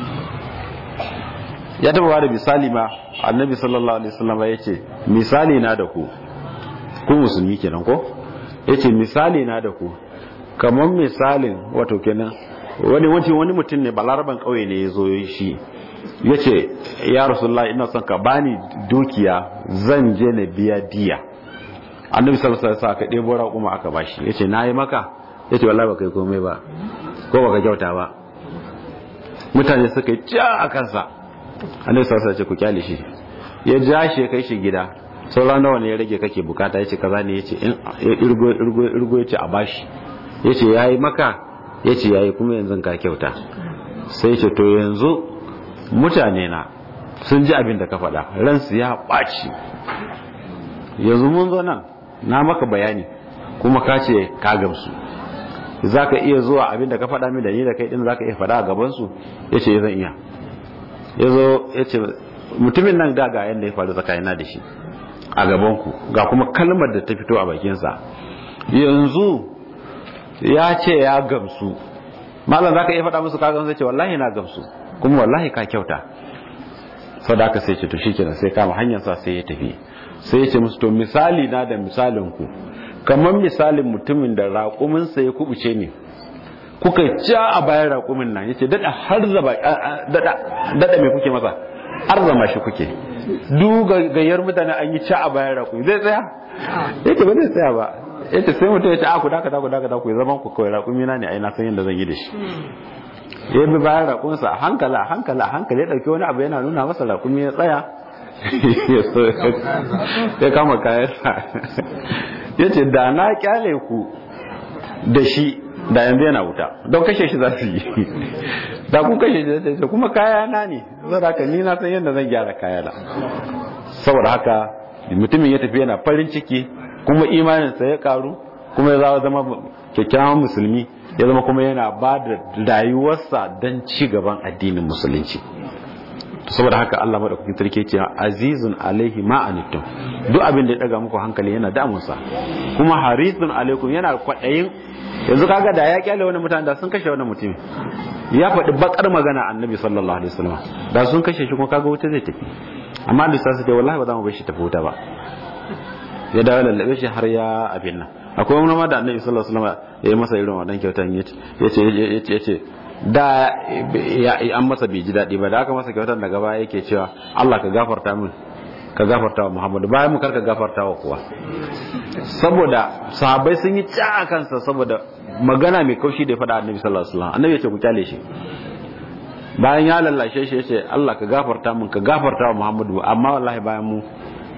ya taba ba da misali ma annabi sallallahu alaihi wasallam ya ce misali na da ku ku musulmi kenan ko yace misali na da ku kamar misalin wato kenan wani wancan wani mutum ne balaraban kauye ne ya zo shi ya ce ya rasulullah ina son ka bani dukiya zan je na biya diya annabi sallallahu alaihi wasallam ka ɗebo raƙuma aka bashi yace nayi maka yace wallahi ba kai komai ba ko baka kyauta ba mutane suka yi ja a kansa annabi sallallahu alaihi wasallam ku kyale shi ya ja shi kai shi gida sauran nawa ne ya rage kake bukata yace kaza ne yace in irgo irgo irgo yace a bashi yace yayi maka yace yayi kuma yanzu ka kyauta sai yace to yanzu mutane na sun ji abin da ka faɗa ransu ya ɓaci yanzu mun zo nan na maka bayani kuma ka ce ka gamsu za ka iya zuwa abin da ka faɗa min da ni da kai ɗin za ka iya faɗa a gabansu ya ce zan iya ya zo ya ce mutumin nan da ga yadda ya faru tsakanina da shi a gabanku ga kuma kalmar da ta fito a bakinsa yanzu ya ce ya gamsu malam za ka iya faɗa musu ka gamsu ce wallahi na gamsu kuma wallahi ka kyauta sau da aka sai ce to shi kenan sai kama hanyarsa sai ya tafi sai ya ce musu to misali na da misalin ku kamar misalin mutumin da raƙuminsa ya kubuce ne kuka ja a bayan raƙumin nan yace dada har zaba dada dada me kuke masa har zama shi kuke duk gayyar mutane an yi ca a bayan raƙumi zai tsaya yace ba zai tsaya ba yace sai mutum yace a ku daka daka daka ku zaman ku kawai raƙumi na ne ai na san yadda zan yi da shi ya bi bayan raƙuminsa a hankali a hankali a hankali ya ɗauki wani abu yana nuna masa raƙumi ya tsaya ya kama kayansa ya ce da na kyale ku da shi da yanzu yana wuta don kashe shi za su yi da kun kashe shi zai ce kuma kayana ne zai haka ni na san yadda zan gyara kayana saboda haka mutumin ya tafi yana farin ciki kuma imaninsa ya karu kuma ya zama kyakkyawan musulmi ya zama kuma yana ba da rayuwarsa don ci gaban addinin musulunci saboda haka Allah madaukakin sarki ce azizun alaihi ma anittum duk abin da ya daga muku hankali yana damunsa kuma harisun alaikum yana kwadayin yanzu kaga da ya kyale wani mutane da sun kashe wani mutum ya faɗi bakar magana annabi sallallahu alaihi wasallam da sun kashe shi kuma kaga wuta zai tafi amma da sai ce wallahi ba za mu bar shi tafi wuta ba ya dawo lallabe shi har ya abin nan akwai wani ma da annabi sallallahu alaihi wasallam ya yi masa irin wannan kyautan yace yace yace da an masa bai ji daɗi ba da aka masa kyautar daga baya yake cewa Allah ka gafarta min ka gafarta wa Muhammadu bayan mu karka gafarta wa kuwa saboda sahabbai sun yi ca a kansa saboda magana mai kaushi da ya faɗa annabi sallallahu alaihi wasallam annabi ya ce ku kyale shi bayan ya lallashe shi ya ce Allah ka gafarta min ka gafarta wa Muhammadu amma wallahi bayan mu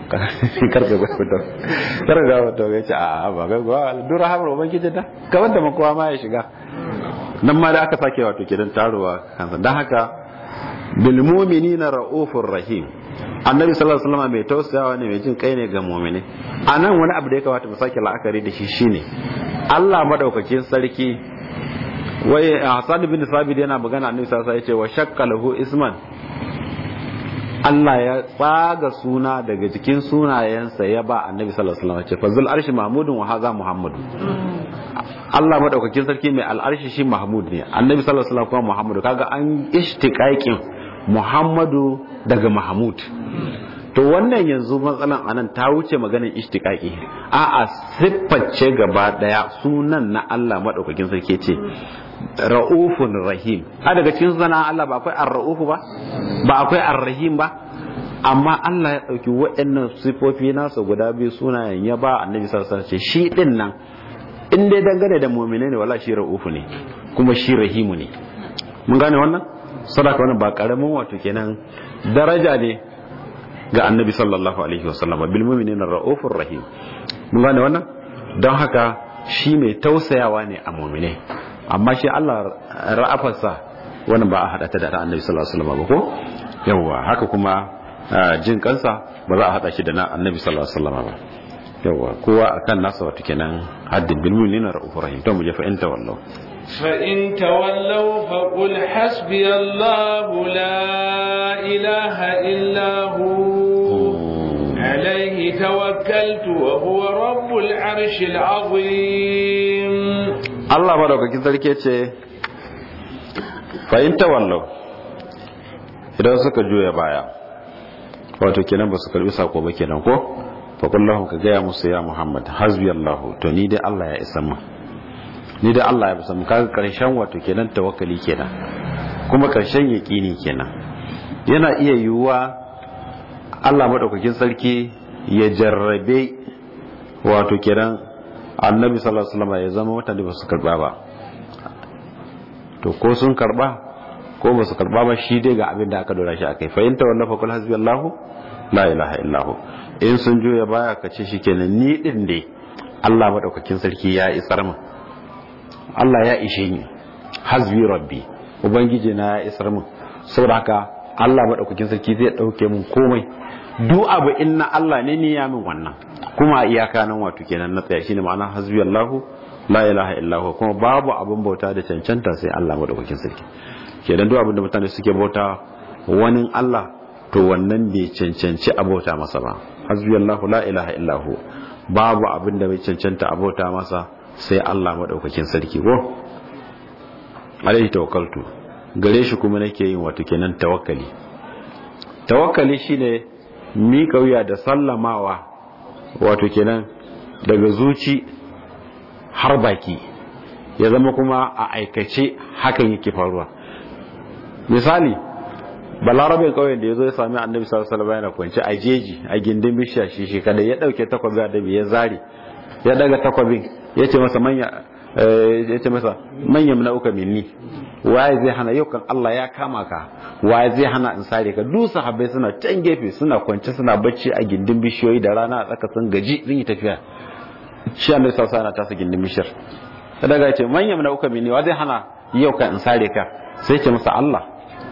karka ga fito karka ga fito ya ce a ba ga ga dura hamar ubangiji da kamar da makowa ma ya shiga nan ma da aka sake wato kidan taruwa kansa dan haka bil mu'minina raufur rahim annabi sallallahu alaihi wasallam mai tausayawa ne mai jin kai ne ga mu'mini anan wani abu da ya kamata mu sake la'akari da shi shine Allah madaukakin sarki wai Hassan bin Sabit yana magana annabi sallallahu alaihi wasallam ya ce wa shakka lahu isman Allah ya tsaga suna daga cikin sunayensa ya ba annabi sallallahu alaihi wasallam ce fazil arshi mahmudun wa haza muhammadu Allah madaukakin sarki mai al'arshi shi mahmud ne annabi sallallahu alaihi wasallam kuma muhammadu kaga an ishtiqaqin muhammadu daga mahmud to wannan yanzu matsalan anan ta wuce maganar ishtiqaqi a a sifface gaba daya sunan na Allah madaukakin sarki ce ra'ufun rahim a daga cikin sunan Allah ba akwai ar-ra'ufu ba ba akwai ar-rahim ba amma Allah ya dauki waɗannan sifofi nasa guda biyu sunayen ya ba annabi sallallahu alaihi wasallam shi din nan in dai dangane da mu'mine ne wala shi ra'ufu ne kuma shi rahimu ne mun gane wannan sadaka wannan ba karamin wato kenan daraja ne ga annabi sallallahu alaihi wasallam bil mu'minina ra'ufur rahim mun gane wannan don haka shi mai tausayawa ne a mu'mine amma shi Allah ra'afarsa wannan ba a hada ta da annabi sallallahu alaihi wasallam ba ko yawa haka kuma jin kansa ba za a hada shi da na annabi sallallahu alaihi wasallam ba yawa kowa akan nasa wato kenan haddin bil mu'minina ra'ufur rahim to mu je fa in tawallu fa in tawallaw fa qul hasbi Allah la ilaha illa hu عليه توكلت وهو رب العرش العظيم Allah madaukakin sarki ce fahimta wallau idan suka juya baya wato kenan ba su karbi sako ba kenan ko faƙullahun ka gaya musu ya muhammad hasbi allahu to ni dai Allah ya isa mu ni dai Allah ya isa mu kaga karshen wato kenan tawakkali kenan kuma karshen yaqini kenan yana iya yiwuwa Allah madaukakin sarki ya jarrabe wato kenan annabi sallallahu alaihi wasallam ya zama mutane ba su karba ba to ko sun karba ko ba su karba ba shi dai ga abin da aka dora shi akai fa yanta wallafa kul hasbi allah la ilaha illa hu in sun juya baya ka ce shikenan ni din dai Allah madaukakin sarki ya isar min Allah ya ishe ni hasbi rabbi ubangiji na ya isar min saboda haka Allah madaukakin sarki zai dauke min komai duk abu inna Allah ne ni ya min wannan kuma iyaka nan wato kenan na tsaya shine ma'ana hasbi Allahu la ilaha illa huwa kuma babu abin bauta da cancanta sai Allah madaukakin sarki kenan duk abin da mutane suke bauta wani Allah to wannan bai cancanci a bauta masa ba hasbi Allahu la ilaha illa hu babu abin da bai cancanta a bauta masa sai Allah madaukakin sarki ko alaihi tawakkaltu gare shi kuma nake yin wato kenan tawakkali tawakkali shine mika wuya da sallamawa wato kenan daga zuci har baki ya zama kuma a aikace hakan yake faruwa misali balarabin kauyen da ya zo ya sami annabi sallallahu alaihi wasallam yana kwance a jeji a gindin bishiya shi shi kada ya dauke takwabin annabi ya zare ya daga takwabin ya ce masa manya ya ce masa manyan na uka minni waye zai hana yau kan Allah ya kama ka waye zai hana in sare ka duk sahabbai suna can gefe suna kwance suna bacci a gindin bishiyoyi da rana a tsaka sun gaji sun yi tafiya shi annabi sallallahu alaihi wasallam tasa gindin bishiyar sai daga ya ce manyan na uka minni wa zai hana yau kan in sare ka sai ce masa Allah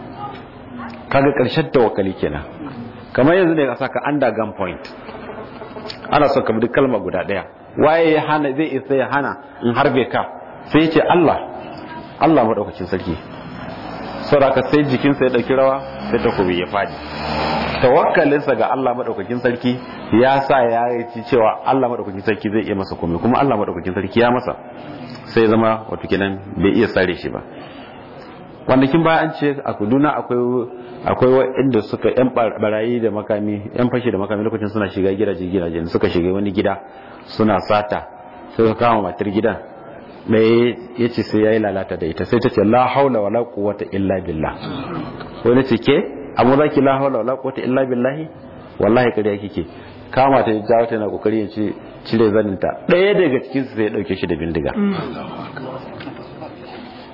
kaga karshen tawakkali kenan kamar yanzu ne ka saka under gun point ana so ka bi kalma guda daya waye ya hana zai isa ya hana in harbe ka sai ce Allah Allah madaukakin sarki saboda sai jikinsa ya dauki rawa sai takobi ya fadi tawakkalinsa ga Allah madaukakin sarki ya sa ya yi cewa Allah madaukakin sarki zai iya masa komai kuma Allah madaukakin sarki ya masa sai zama wato kenan bai iya sare shi ba kwanakin baya an ce a kuduna akwai akwai waɗanda suka yan barayi da makami yan fashi da makami lokacin suna shiga gidaje gidaje suka shiga wani gida suna sata suka kama matar gidan mai ya ce sai ya yi lalata da ita sai ta ce la haula wala quwwata illa billah wani ce ke amma za ki la haula wala quwwata illa billahi wallahi kariya kike kama ta jawo ta yana kokari ya ce cire zaninta ɗaya daga cikin su sai ya dauke shi da bindiga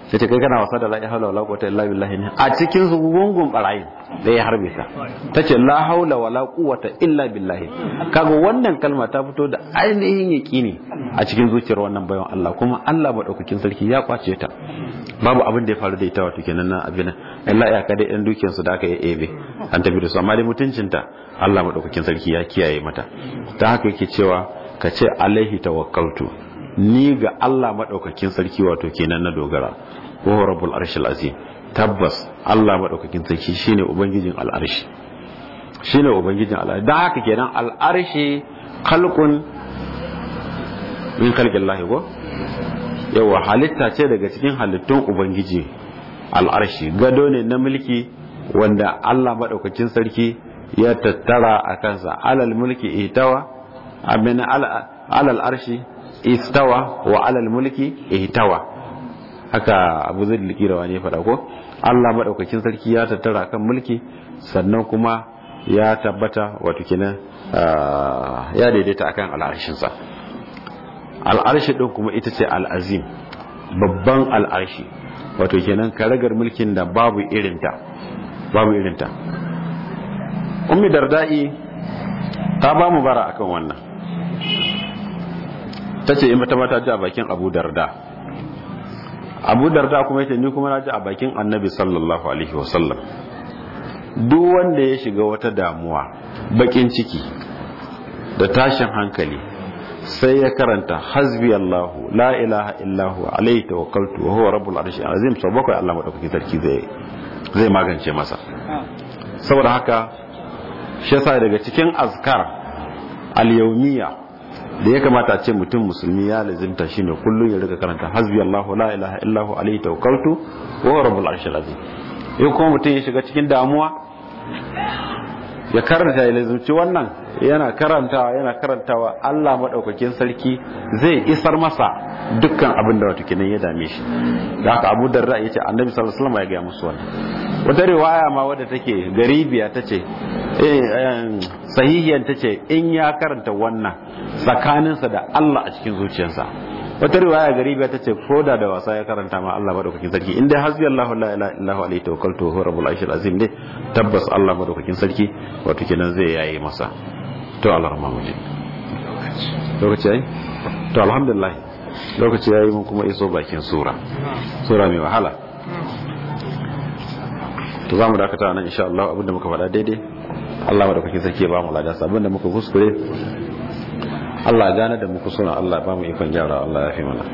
sai ta kai kana wasa da la haula wala quwwata illa billah ne a cikin su gungun barayin da ya harbe ka tace la haula wala quwwata illa billah kaga wannan kalma ta fito da ainihin yaqini a cikin zuciyar wannan bayan Allah kuma Allah madaukakin sarki ya kwace ta babu abin da ya faru da ita wato kenan na abin Allah ya kada ɗan dukiyar su da aka yi ebe an tafi da su amma dai mutuncinta Allah madaukakin sarki ya kiyaye mata ta haka yake cewa ka ce alaihi tawakkaltu ni ga Allah madaukakin sarki wato kenan na dogara wa rabbul arshil azim tabbas Allah madaukakin sarki shine ubangijin al'arshi shine ubangijin al'arshi dan haka kenan al'arshi khalqun min khalqillahi ko yawa halitta ce daga cikin halittun ubangiji al'arshi gado ne na mulki wanda Allah madaukakin sarki ya tattara a kansa alal mulki itawa amina alal arshi istawa wa alal mulki ihtawa haka abu zai likira wani faɗa ko Allah maɗaukakin sarki ya tattara kan mulki sannan kuma ya tabbata wato kenan ya daidaita akan al'arshinsa al'arshi ɗin kuma ita ce al'azim babban al'arshi wato kenan karagar mulkin da babu irinta babu irinta ummi darda'i ta ba mu bara akan wannan ta ce in mata mata ji a bakin abu darda abu darda kuma yace ni kuma na ji a bakin annabi sallallahu alaihi wasallam duk wanda ya shiga wata damuwa bakin ciki da tashin hankali sai ya karanta hasbi Allahu la ilaha illahu alaihi tawakkaltu wa huwa rabbul arshi azim sau bakwai Allah madaukakin sarki zai zai magance masa saboda haka shi yasa daga cikin azkar al-yawmiyya da ya kamata a ce mutum musulmi ya lazimta shine kullum ya rika karanta hasbi Allahu la ilaha illahu alaihi tawakkaltu wa huwa rabbul arshil azim in kuma mutum ya shiga cikin damuwa ya karanta ya lazimci wannan yana karantawa yana karantawa Allah madaukakin sarki zai isar masa dukkan abin da wato kenan ya dame shi da haka Abu Darda yace Annabi sallallahu alaihi wasallam ya ga musu wannan wata riwaya ma wadda take garibiya tace eh sahihiyan tace in ya karanta wannan tsakaninsa da Allah a cikin zuciyarsa wata riwaya garibiya tace koda da wasa ya karanta ma Allah madaukakin sarki in dai hasbi Allahu la ilaha illahu alaihi tawakkaltu huwa rabbul arshil azim ne tabbas Allah madaukakin sarki wato kenan zai yaye masa to Allah rahmanu ji lokaci yayi to alhamdulillah lokaci yayi mun kuma iso bakin sura sura mai wahala to zamu dakata nan insha Allah abinda muka faɗa daidai Allah madaukakin sarki ya ba mu ladan abinda muka kuskure Allah gane da muku suna Allah ba mu ikon gyara Allah ya fi mana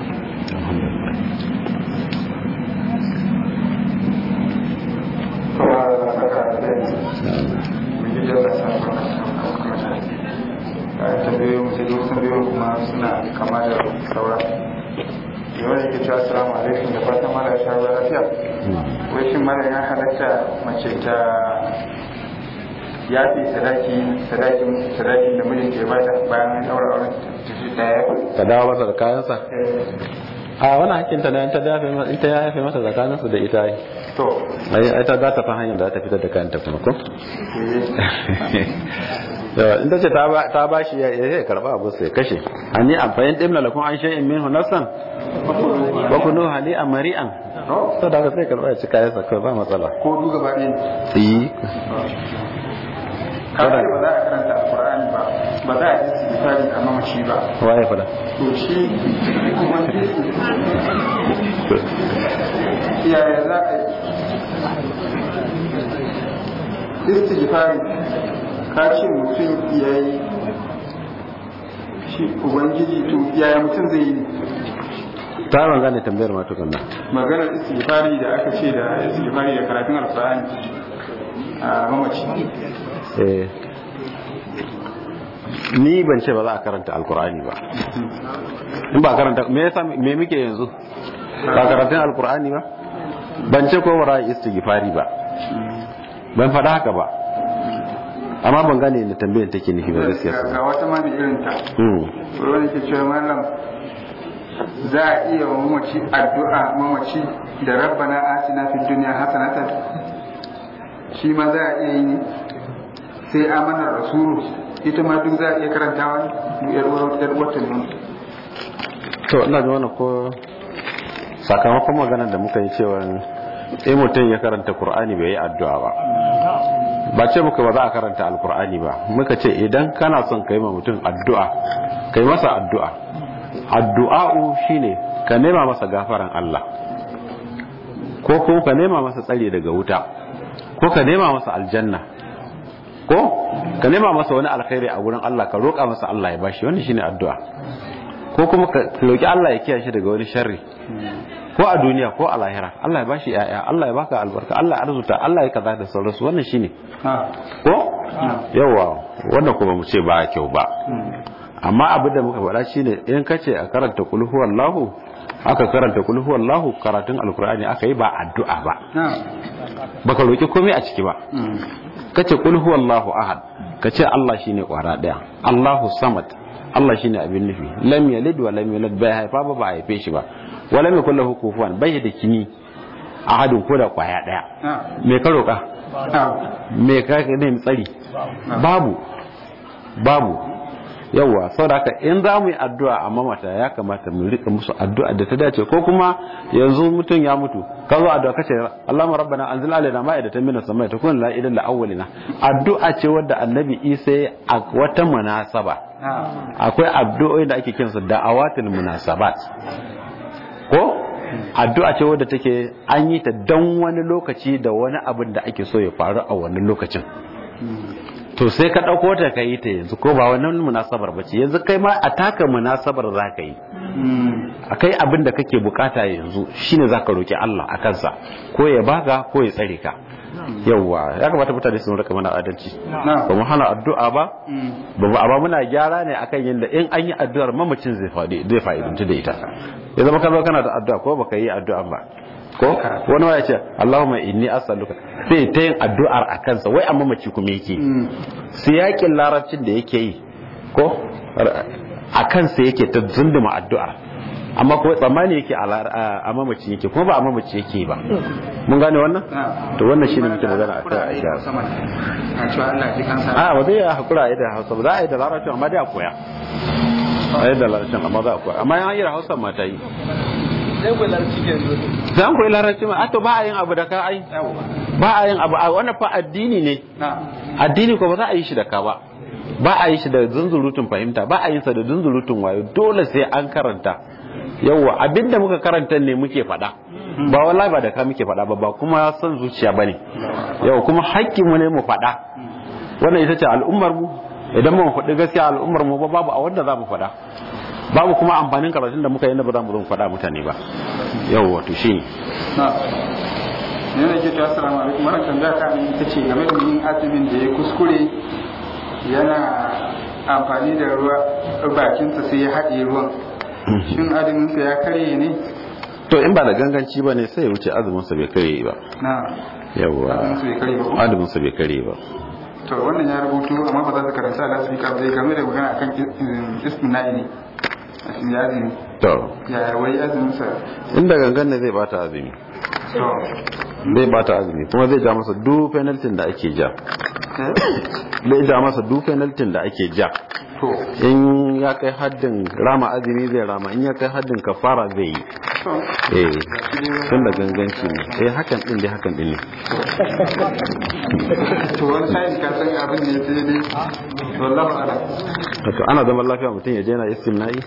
tambayoyin sai duk tambayoyin kuma suna kama da saura yawan yake cewa assalamu alaikum da fatan mara ya shawo lafiya wai shin mara ya halatta mace ta yafi sadaki sadakin sadakin da mijinta ya bata bayan an daura auren ta shi daya ka dawo masa da kayansa a wani hakkin ta ta dafe ita ya yafe masa tsakanin su da ita yi to ai ai ta za ta fa hanyar da ta fitar da kayan ta kuma ko yawa in ta ce ta ba shi ya ya karba abu sai kashe ani amfayin dimna lakum an shay'in minhu nafsan wa kunu hali amri'an to da sai karba ya ci kayan sa kai ba matsala ko du gaba ɗaya yi kada ba za a karanta alqur'ani ba ba za a yi istighfari a mamaci ba waye fada to shi kuma yaya za a yi istighfari ka ce mutum ya yi shi ubangiji to yaya mutum zai yi ta ban gane tambayar ma tukunna maganar istighfari da aka ce da istighfari da karatun alkur'ani a mamaci eh ni ban ce ba za a karanta alkur'ani ba in ba karanta me yasa me muke yanzu ba karatun alkur'ani ba ban ce ko ba za a yi istighfari ba ban faɗa haka ba amma ban gane da tambayar take nufi ba gaskiya ga wata ma da irin ta hmm wani ke cewa mallam za a iya wa mamaci addu'a mamaci da rabbana atina fid dunya hasanatan shi ma za a iya yi ne sai amanar rasulu ita ma duk za a iya karantawa ne yar uwar yar wata ne to ina ga wannan ko sakamakon maganar da muka yi cewa in mutum ya karanta Kur'ani bai yi addu'a ba ba ce muka ba za a karanta alkur'ani ba muka ce idan kana son kai ma mutum addu'a kai masa addu'a addu'a'u shine ka nema masa gafaran Allah ko kuma ka nema masa tsare daga wuta ko ka nema masa aljanna ko ka nema masa wani alkhairi a wurin Allah ka roƙa masa Allah ya bashi wannan shine addu'a ko kuma ka roƙi Allah ya kiyaye shi daga wani sharri ko a duniya ko a lahira Allah ya bashi yaya Allah ya baka albarka Allah ya arzuta Allah ya kaza da sauransu wannan shine ko yawa wannan kuma mu ce ba kyau ba amma abin da muka faɗa shine in kace a karanta kul huwallahu aka karanta kul huwallahu karatun alkur'ani aka yi ba addu'a ba baka roki komai a ciki ba kace kul huwallahu ahad kace Allah shine kwara daya Allahu samad Allah shine abin nufi lam yalid wa lam yulad bai haifa ba ba haife shi ba wa lam yakul lahu kufuwan bai da kini ahadin ko da kwaya daya me ka roka me ka ne tsari babu babu yawa saboda haka in za mu yi addu'a a mamata ya kamata mu rika musu addu'a da ta dace ko kuma yanzu mutum ya mutu ka zo addu'a kace Allahumma rabbana anzil alaina ma'idatan minas samai takun la ilaha illa awwalina addu'a ce wadda annabi Isa a wata munasaba akwai addu'o'i da ake kinsa da'awatul munasabat ko addu'a ce wadda take an yi ta dan wani lokaci da wani abin da ake so ya faru a wannan lokacin to sai ka ɗauko ta ka yi ta yanzu ko ba wannan munasabar ba ce yanzu kai ma a taka munasabar za ka yi a kai abin da kake bukata yanzu shine za ka roƙi Allah a kansa ko ya baka ko ya tsare ka yauwa ya kamata mutane su rika mana adalci ba mu hana addu'a ba ba mu amma muna gyara ne akan yadda in an yi addu'ar mamacin zai faɗi zai fa'idanci da ita ya zama ka zo kana da addu'a ko baka yi addu'a ba ko wani waya ce Allahumma inni as'aluka sai ta yin addu'ar a kansa wai amma mace kuma yake siyakin larabcin da yake yi ko a kansa yake ta zunduma addu'ar amma ko tsammani yake a mamaci yake kuma ba a mamaci yake ba mun gane wannan to wannan shine muke magana a kai a ba zai hakura a yi da hausa ba za a yi da larabcin amma dai a koya a yi da larabcin amma za a koya amma yan yi da hausa ma ta yi zan koyi larabci ma ato ba a yin abu da ka ai ba a yin abu a wannan fa addini ne addini ko ba za a yi shi da ka ba ba a yi shi da zunzurutun fahimta ba a yin sa da zunzurutun wayo dole sai an karanta yawa abinda muka karanta ne muke faɗa ba wallahi ba da ka muke faɗa ba ba kuma son zuciya bane yawa kuma hakkin mu ne mu faɗa wannan ita ce al'ummar mu idan mu faɗi gaskiya al'ummar mu ba babu a wanda za mu faɗa babu kuma amfanin karatun da muka yi na ba za mu zo faɗa mutane ba yau wato shi ne ne na ke cewa assalamu alaikum wannan tambaya ta ne ita ce game da yin azumin da ya kuskure yana amfani da ruwa bakinsa sai ya haɗe ruwan shin azuminsa ya karye ne to in ba da ganganci ba ne sai ya wuce azuminsa bai karye ba na yawwa azuminsa bai karye ba ko azuminsa bai karye ba to wannan ya rubutu amma ba za su karanta da su ka bai game da magana akan ismina'i ne a shi ya azumi to ya wai azuminsa inda gangan ne zai bata azumi to zai bata azumi kuma zai ja masa duk penalty da ake ja eh zai ja masa duk penalty da ake ja to in ya kai haddin rama azumi zai rama in ya kai haddin kafara zai yi to eh tun da ganganci ne eh hakan din dai hakan din ne to wani sa'in ka san abin ne sai dai wallahu a'lam wato ana zaman lafiya mutum ya je na istimna'i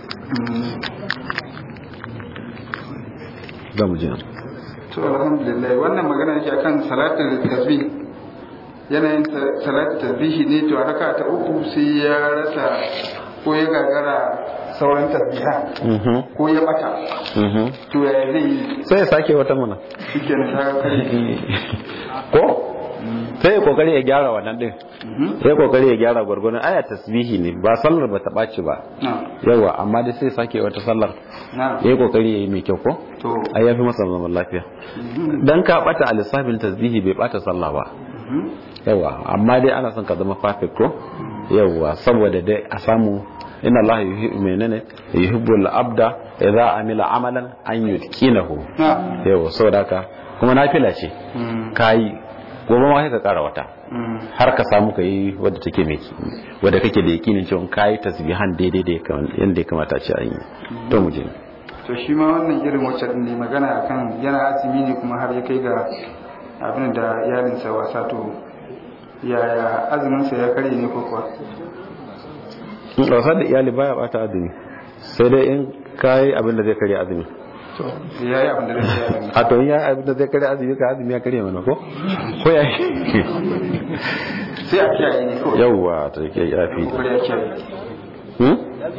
za mu je to alhamdulillah wannan magana yake akan salatul tasbih yanayin salatul tasbih ne to a raka ta uku sai ya rasa ko ya gagara sauran tasbiha Mhm, ko ya bata mhm. to ya zai yi sai ya sake wata mana shikenan ta kare ko sai ya kokari ya gyara wannan din Mhm. sai ya kokari ya gyara gwargwadon aya tasbihi ne ba sallar ba ta ɓaci ba na yawa amma dai sai ya sake wata sallar na ya yi kokari ya yi mai kyau ko to ai ya fi masa zaman lafiya dan ka bata a lissafin tasbihi bai bata sallah ba Mhm. yawa amma dai ana son ka zama perfect ko yawa saboda dai a samu inna allaha yuhibbu menene yuhibbul abda idza amila amalan an yutqinahu na yawa saboda haka kuma nafila ce Mm. kai gobe ma sai ka kara wata Mm. har ka samu ka yi wadda take mai wadda kake da yakinin cewa kai tasbihan daidai da yanda ya kamata a ce an yi to mu je to shi ma wannan irin wacce din ne magana akan yana azumi ne kuma har ya kai ga abin da iyalinsa wasa to yaya azuminsa ya karye ne ko kuwa wasa da iyali baya bata azumi sai dai in kayi abin da zai karya azumi to ya yi abin da zai yi a to in ya abin da zai karya azumi ka azumi ya karya mana ko ko ya sai a kiyaye ne kawai yawwa ta ke yafi ko ya kiyaye hmm?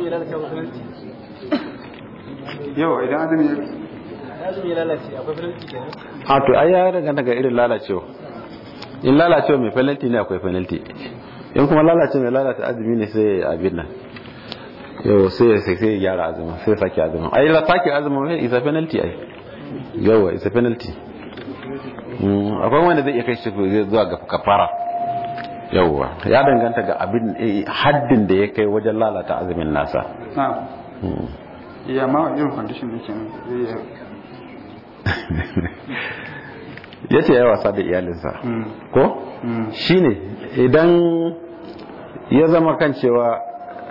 yau idan azumi a to ai ya daga daga irin lalacewa in lalacewa mai penalty ne akwai penalty in kuma lalacewa mai lalata azumi ne sai abin nan yau sai sai sai ya gyara azumin sai ya sake azumin ai la sake azumin sai isa penalty ai yawa isa penalty Mm, akwai wanda zai iya kai shi zuwa ga kafara yawa ya danganta ga abin eh, haddin da ya kai wajen lalata azumin nasa na Mm. iya ma wani irin condition ne kenan zai iya ya ce ya wasa da iyalinsa Mm. ko Mm. shine idan ya zama kan cewa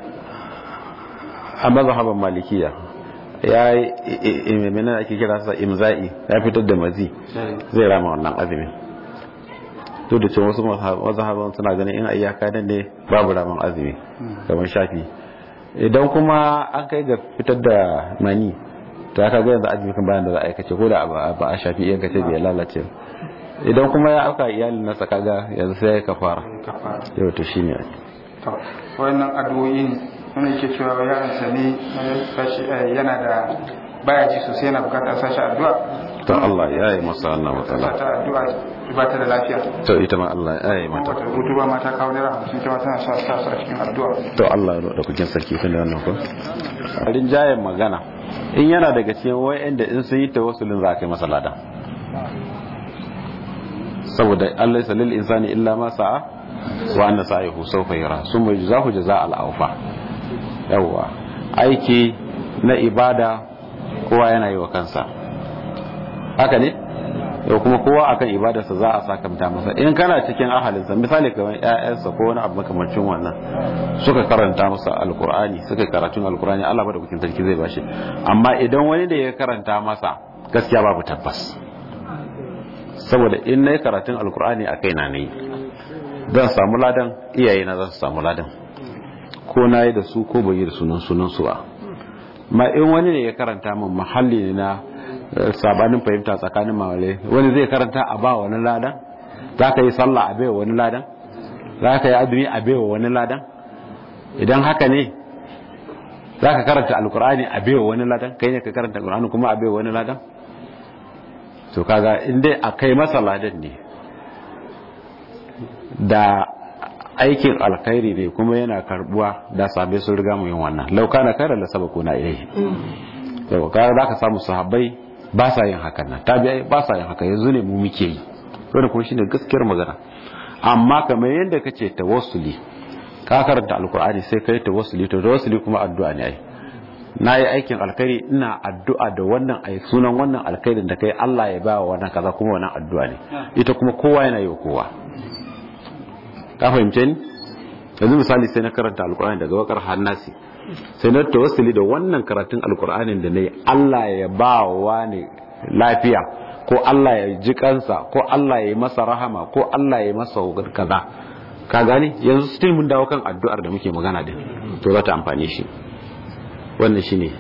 a mazhaban malikiya ya yi menene ake kira sa imza'i ya fitar da mazi zai rama wannan azumin duk da cewa wasu mazhaban suna ganin in ayyaka nan ne babu raman azumi kamar shafi idan kuma an kai ga fitar da mani to aka ga yanzu azumi kan bayan da za a aikace ko da ba a shafi iya kace bai lalace ba. idan kuma ya auka iyalin nasa kaga yanzu sai ya kafara kafara yau to shine to wannan addu'o'i ne wani ke cewa yaransa ne ya sashi eh, yana da baya ji sosai yana bukatar sashi addu'a to Allah ya yi masa wannan sa matsala ta addu'a ba ta da lafiya to ita ma Allah ya yi mata wata rubutu ba mata kawo naira hamsin ta ma tana sa sa su a cikin addu'a to Allah ya da kukin sarki tun da wannan ko rinjayen magana in yana daga cikin wayanda in sun yi tawassulin za ka yi masa lada saboda Allah ya lil insani illa ma sa'a wa anna sa'ihu sawfa yara summa yujzahu jazaa al-awfa yawa aiki na ibada kowa yana yi wa kansa haka ne yau kuma kowa akan ibadarsa za a sakamta masa in kana cikin ahalinsa misali kamar ƴaƴansa ko wani abu makamancin wannan suka karanta masa alkur'ani suka yi karatun alkur'ani Allah ba da kukin sarki zai bashi amma idan wani da ya karanta masa gaskiya babu tabbas saboda in na yi karatun alkur'ani a kai na yi zan samu ladan iyaye na za su samu ladan ko na yi da su ko bai yi da sunan sunan su ba ma in wani ne ya karanta min mahalli ne na eh, sabanin fahimta tsakanin mawale wani zai karanta a ba wani ladan za ka yi sallah a baiwa wani ladan za ka yi azumi a baiwa wani ladan idan haka ne za ka karanta alkur'ani a baiwa wani ladan kai ne ka karanta alkur'ani kuma a baiwa wani ladan to kaga in dai a kai masa ladan ne da aikin alkhairi ne kuma yana karbuwa da sabai sun riga mu yin wannan lauka na kare lasaba ko na ilai yau kaga za ka samu sahabbai ba sa yin hakan nan tabi'ai ba sa yin haka yanzu ne mu muke yi wanda kuma shine gaskiyar magana amma kamar yadda kace tawassuli ka karanta alkur'ani sai kai tawassuli to tawassuli kuma addu'a ne ai na yi aikin alkhairi ina addu'a da wannan ai sunan wannan alkhairin da kai Allah ya ba wa wannan kaza kuma wannan addu'a ne ita kuma kowa yana yi wa kowa ka fahimce ni yanzu misali sai na karanta alkur'ani daga wakar hannasi sai na tawassuli da wannan karatun alkur'anin da na yi Allah ya ba wa ne lafiya ko Allah ya ji kansa ko Allah ya yi masa rahama ko Allah ya yi masa kaza ka gani yanzu still mun dawo kan addu'ar da muke magana din to za ta amfane shi wannan shine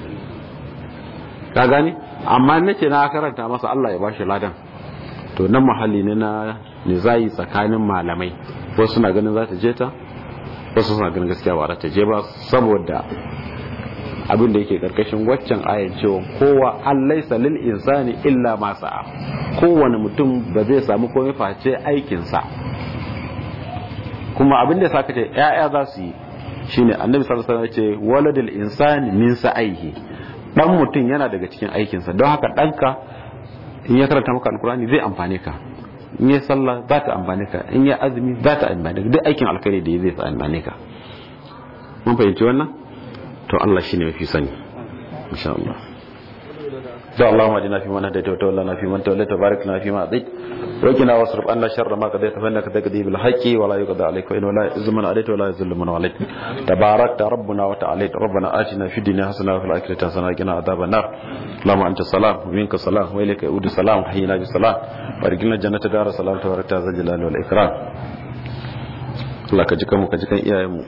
ka gani amma nace na karanta masa Allah ya bashi ladan to nan mahalli ne na nizayi tsakanin malamai wasu suna ganin za ta je ta wasu suna ganin gaskiya ba za ta je ba saboda abin da yake karkashin waccan ayan cewa kowa an laisa lil insani illa ma sa'a kowane mutum ba zai samu komai face aikinsa kuma abin da saka ce ya'ya za su yi shine annabi sallallahu alaihi wasallam ya ce waladul insani min sa'ihi dan mutum yana daga cikin aikinsa don haka danka in ya karanta maka alkurani zai amfane ka in ya sallah za ta amfane ka in ya azumi za ta amfane ka duk aikin alkhairi da zai sa amfane ka mun fahimci wannan to Allah shine mafi sani insha Allah da Allahumma adina fi man hadaita wa tawallana fi man tawallata barik lana fi ma atait وقنا واصرف عنا شر ما قضيت فانك تقضي بالحق ولا يقضى عليك وان ولا يعز من عليك ولا يذل من عليك تباركت ربنا وتعالى ربنا اتنا في الدنيا حسنه وفي الاخره حسنه وقنا عذاب النار اللهم انت السلام ومنك السلام واليك يعود السلام حينا بالسلام وارجلنا جنة دار السلام تبارك ذا الجلال والاكرام Allah ka ji kanmu ka ji kan iyayenmu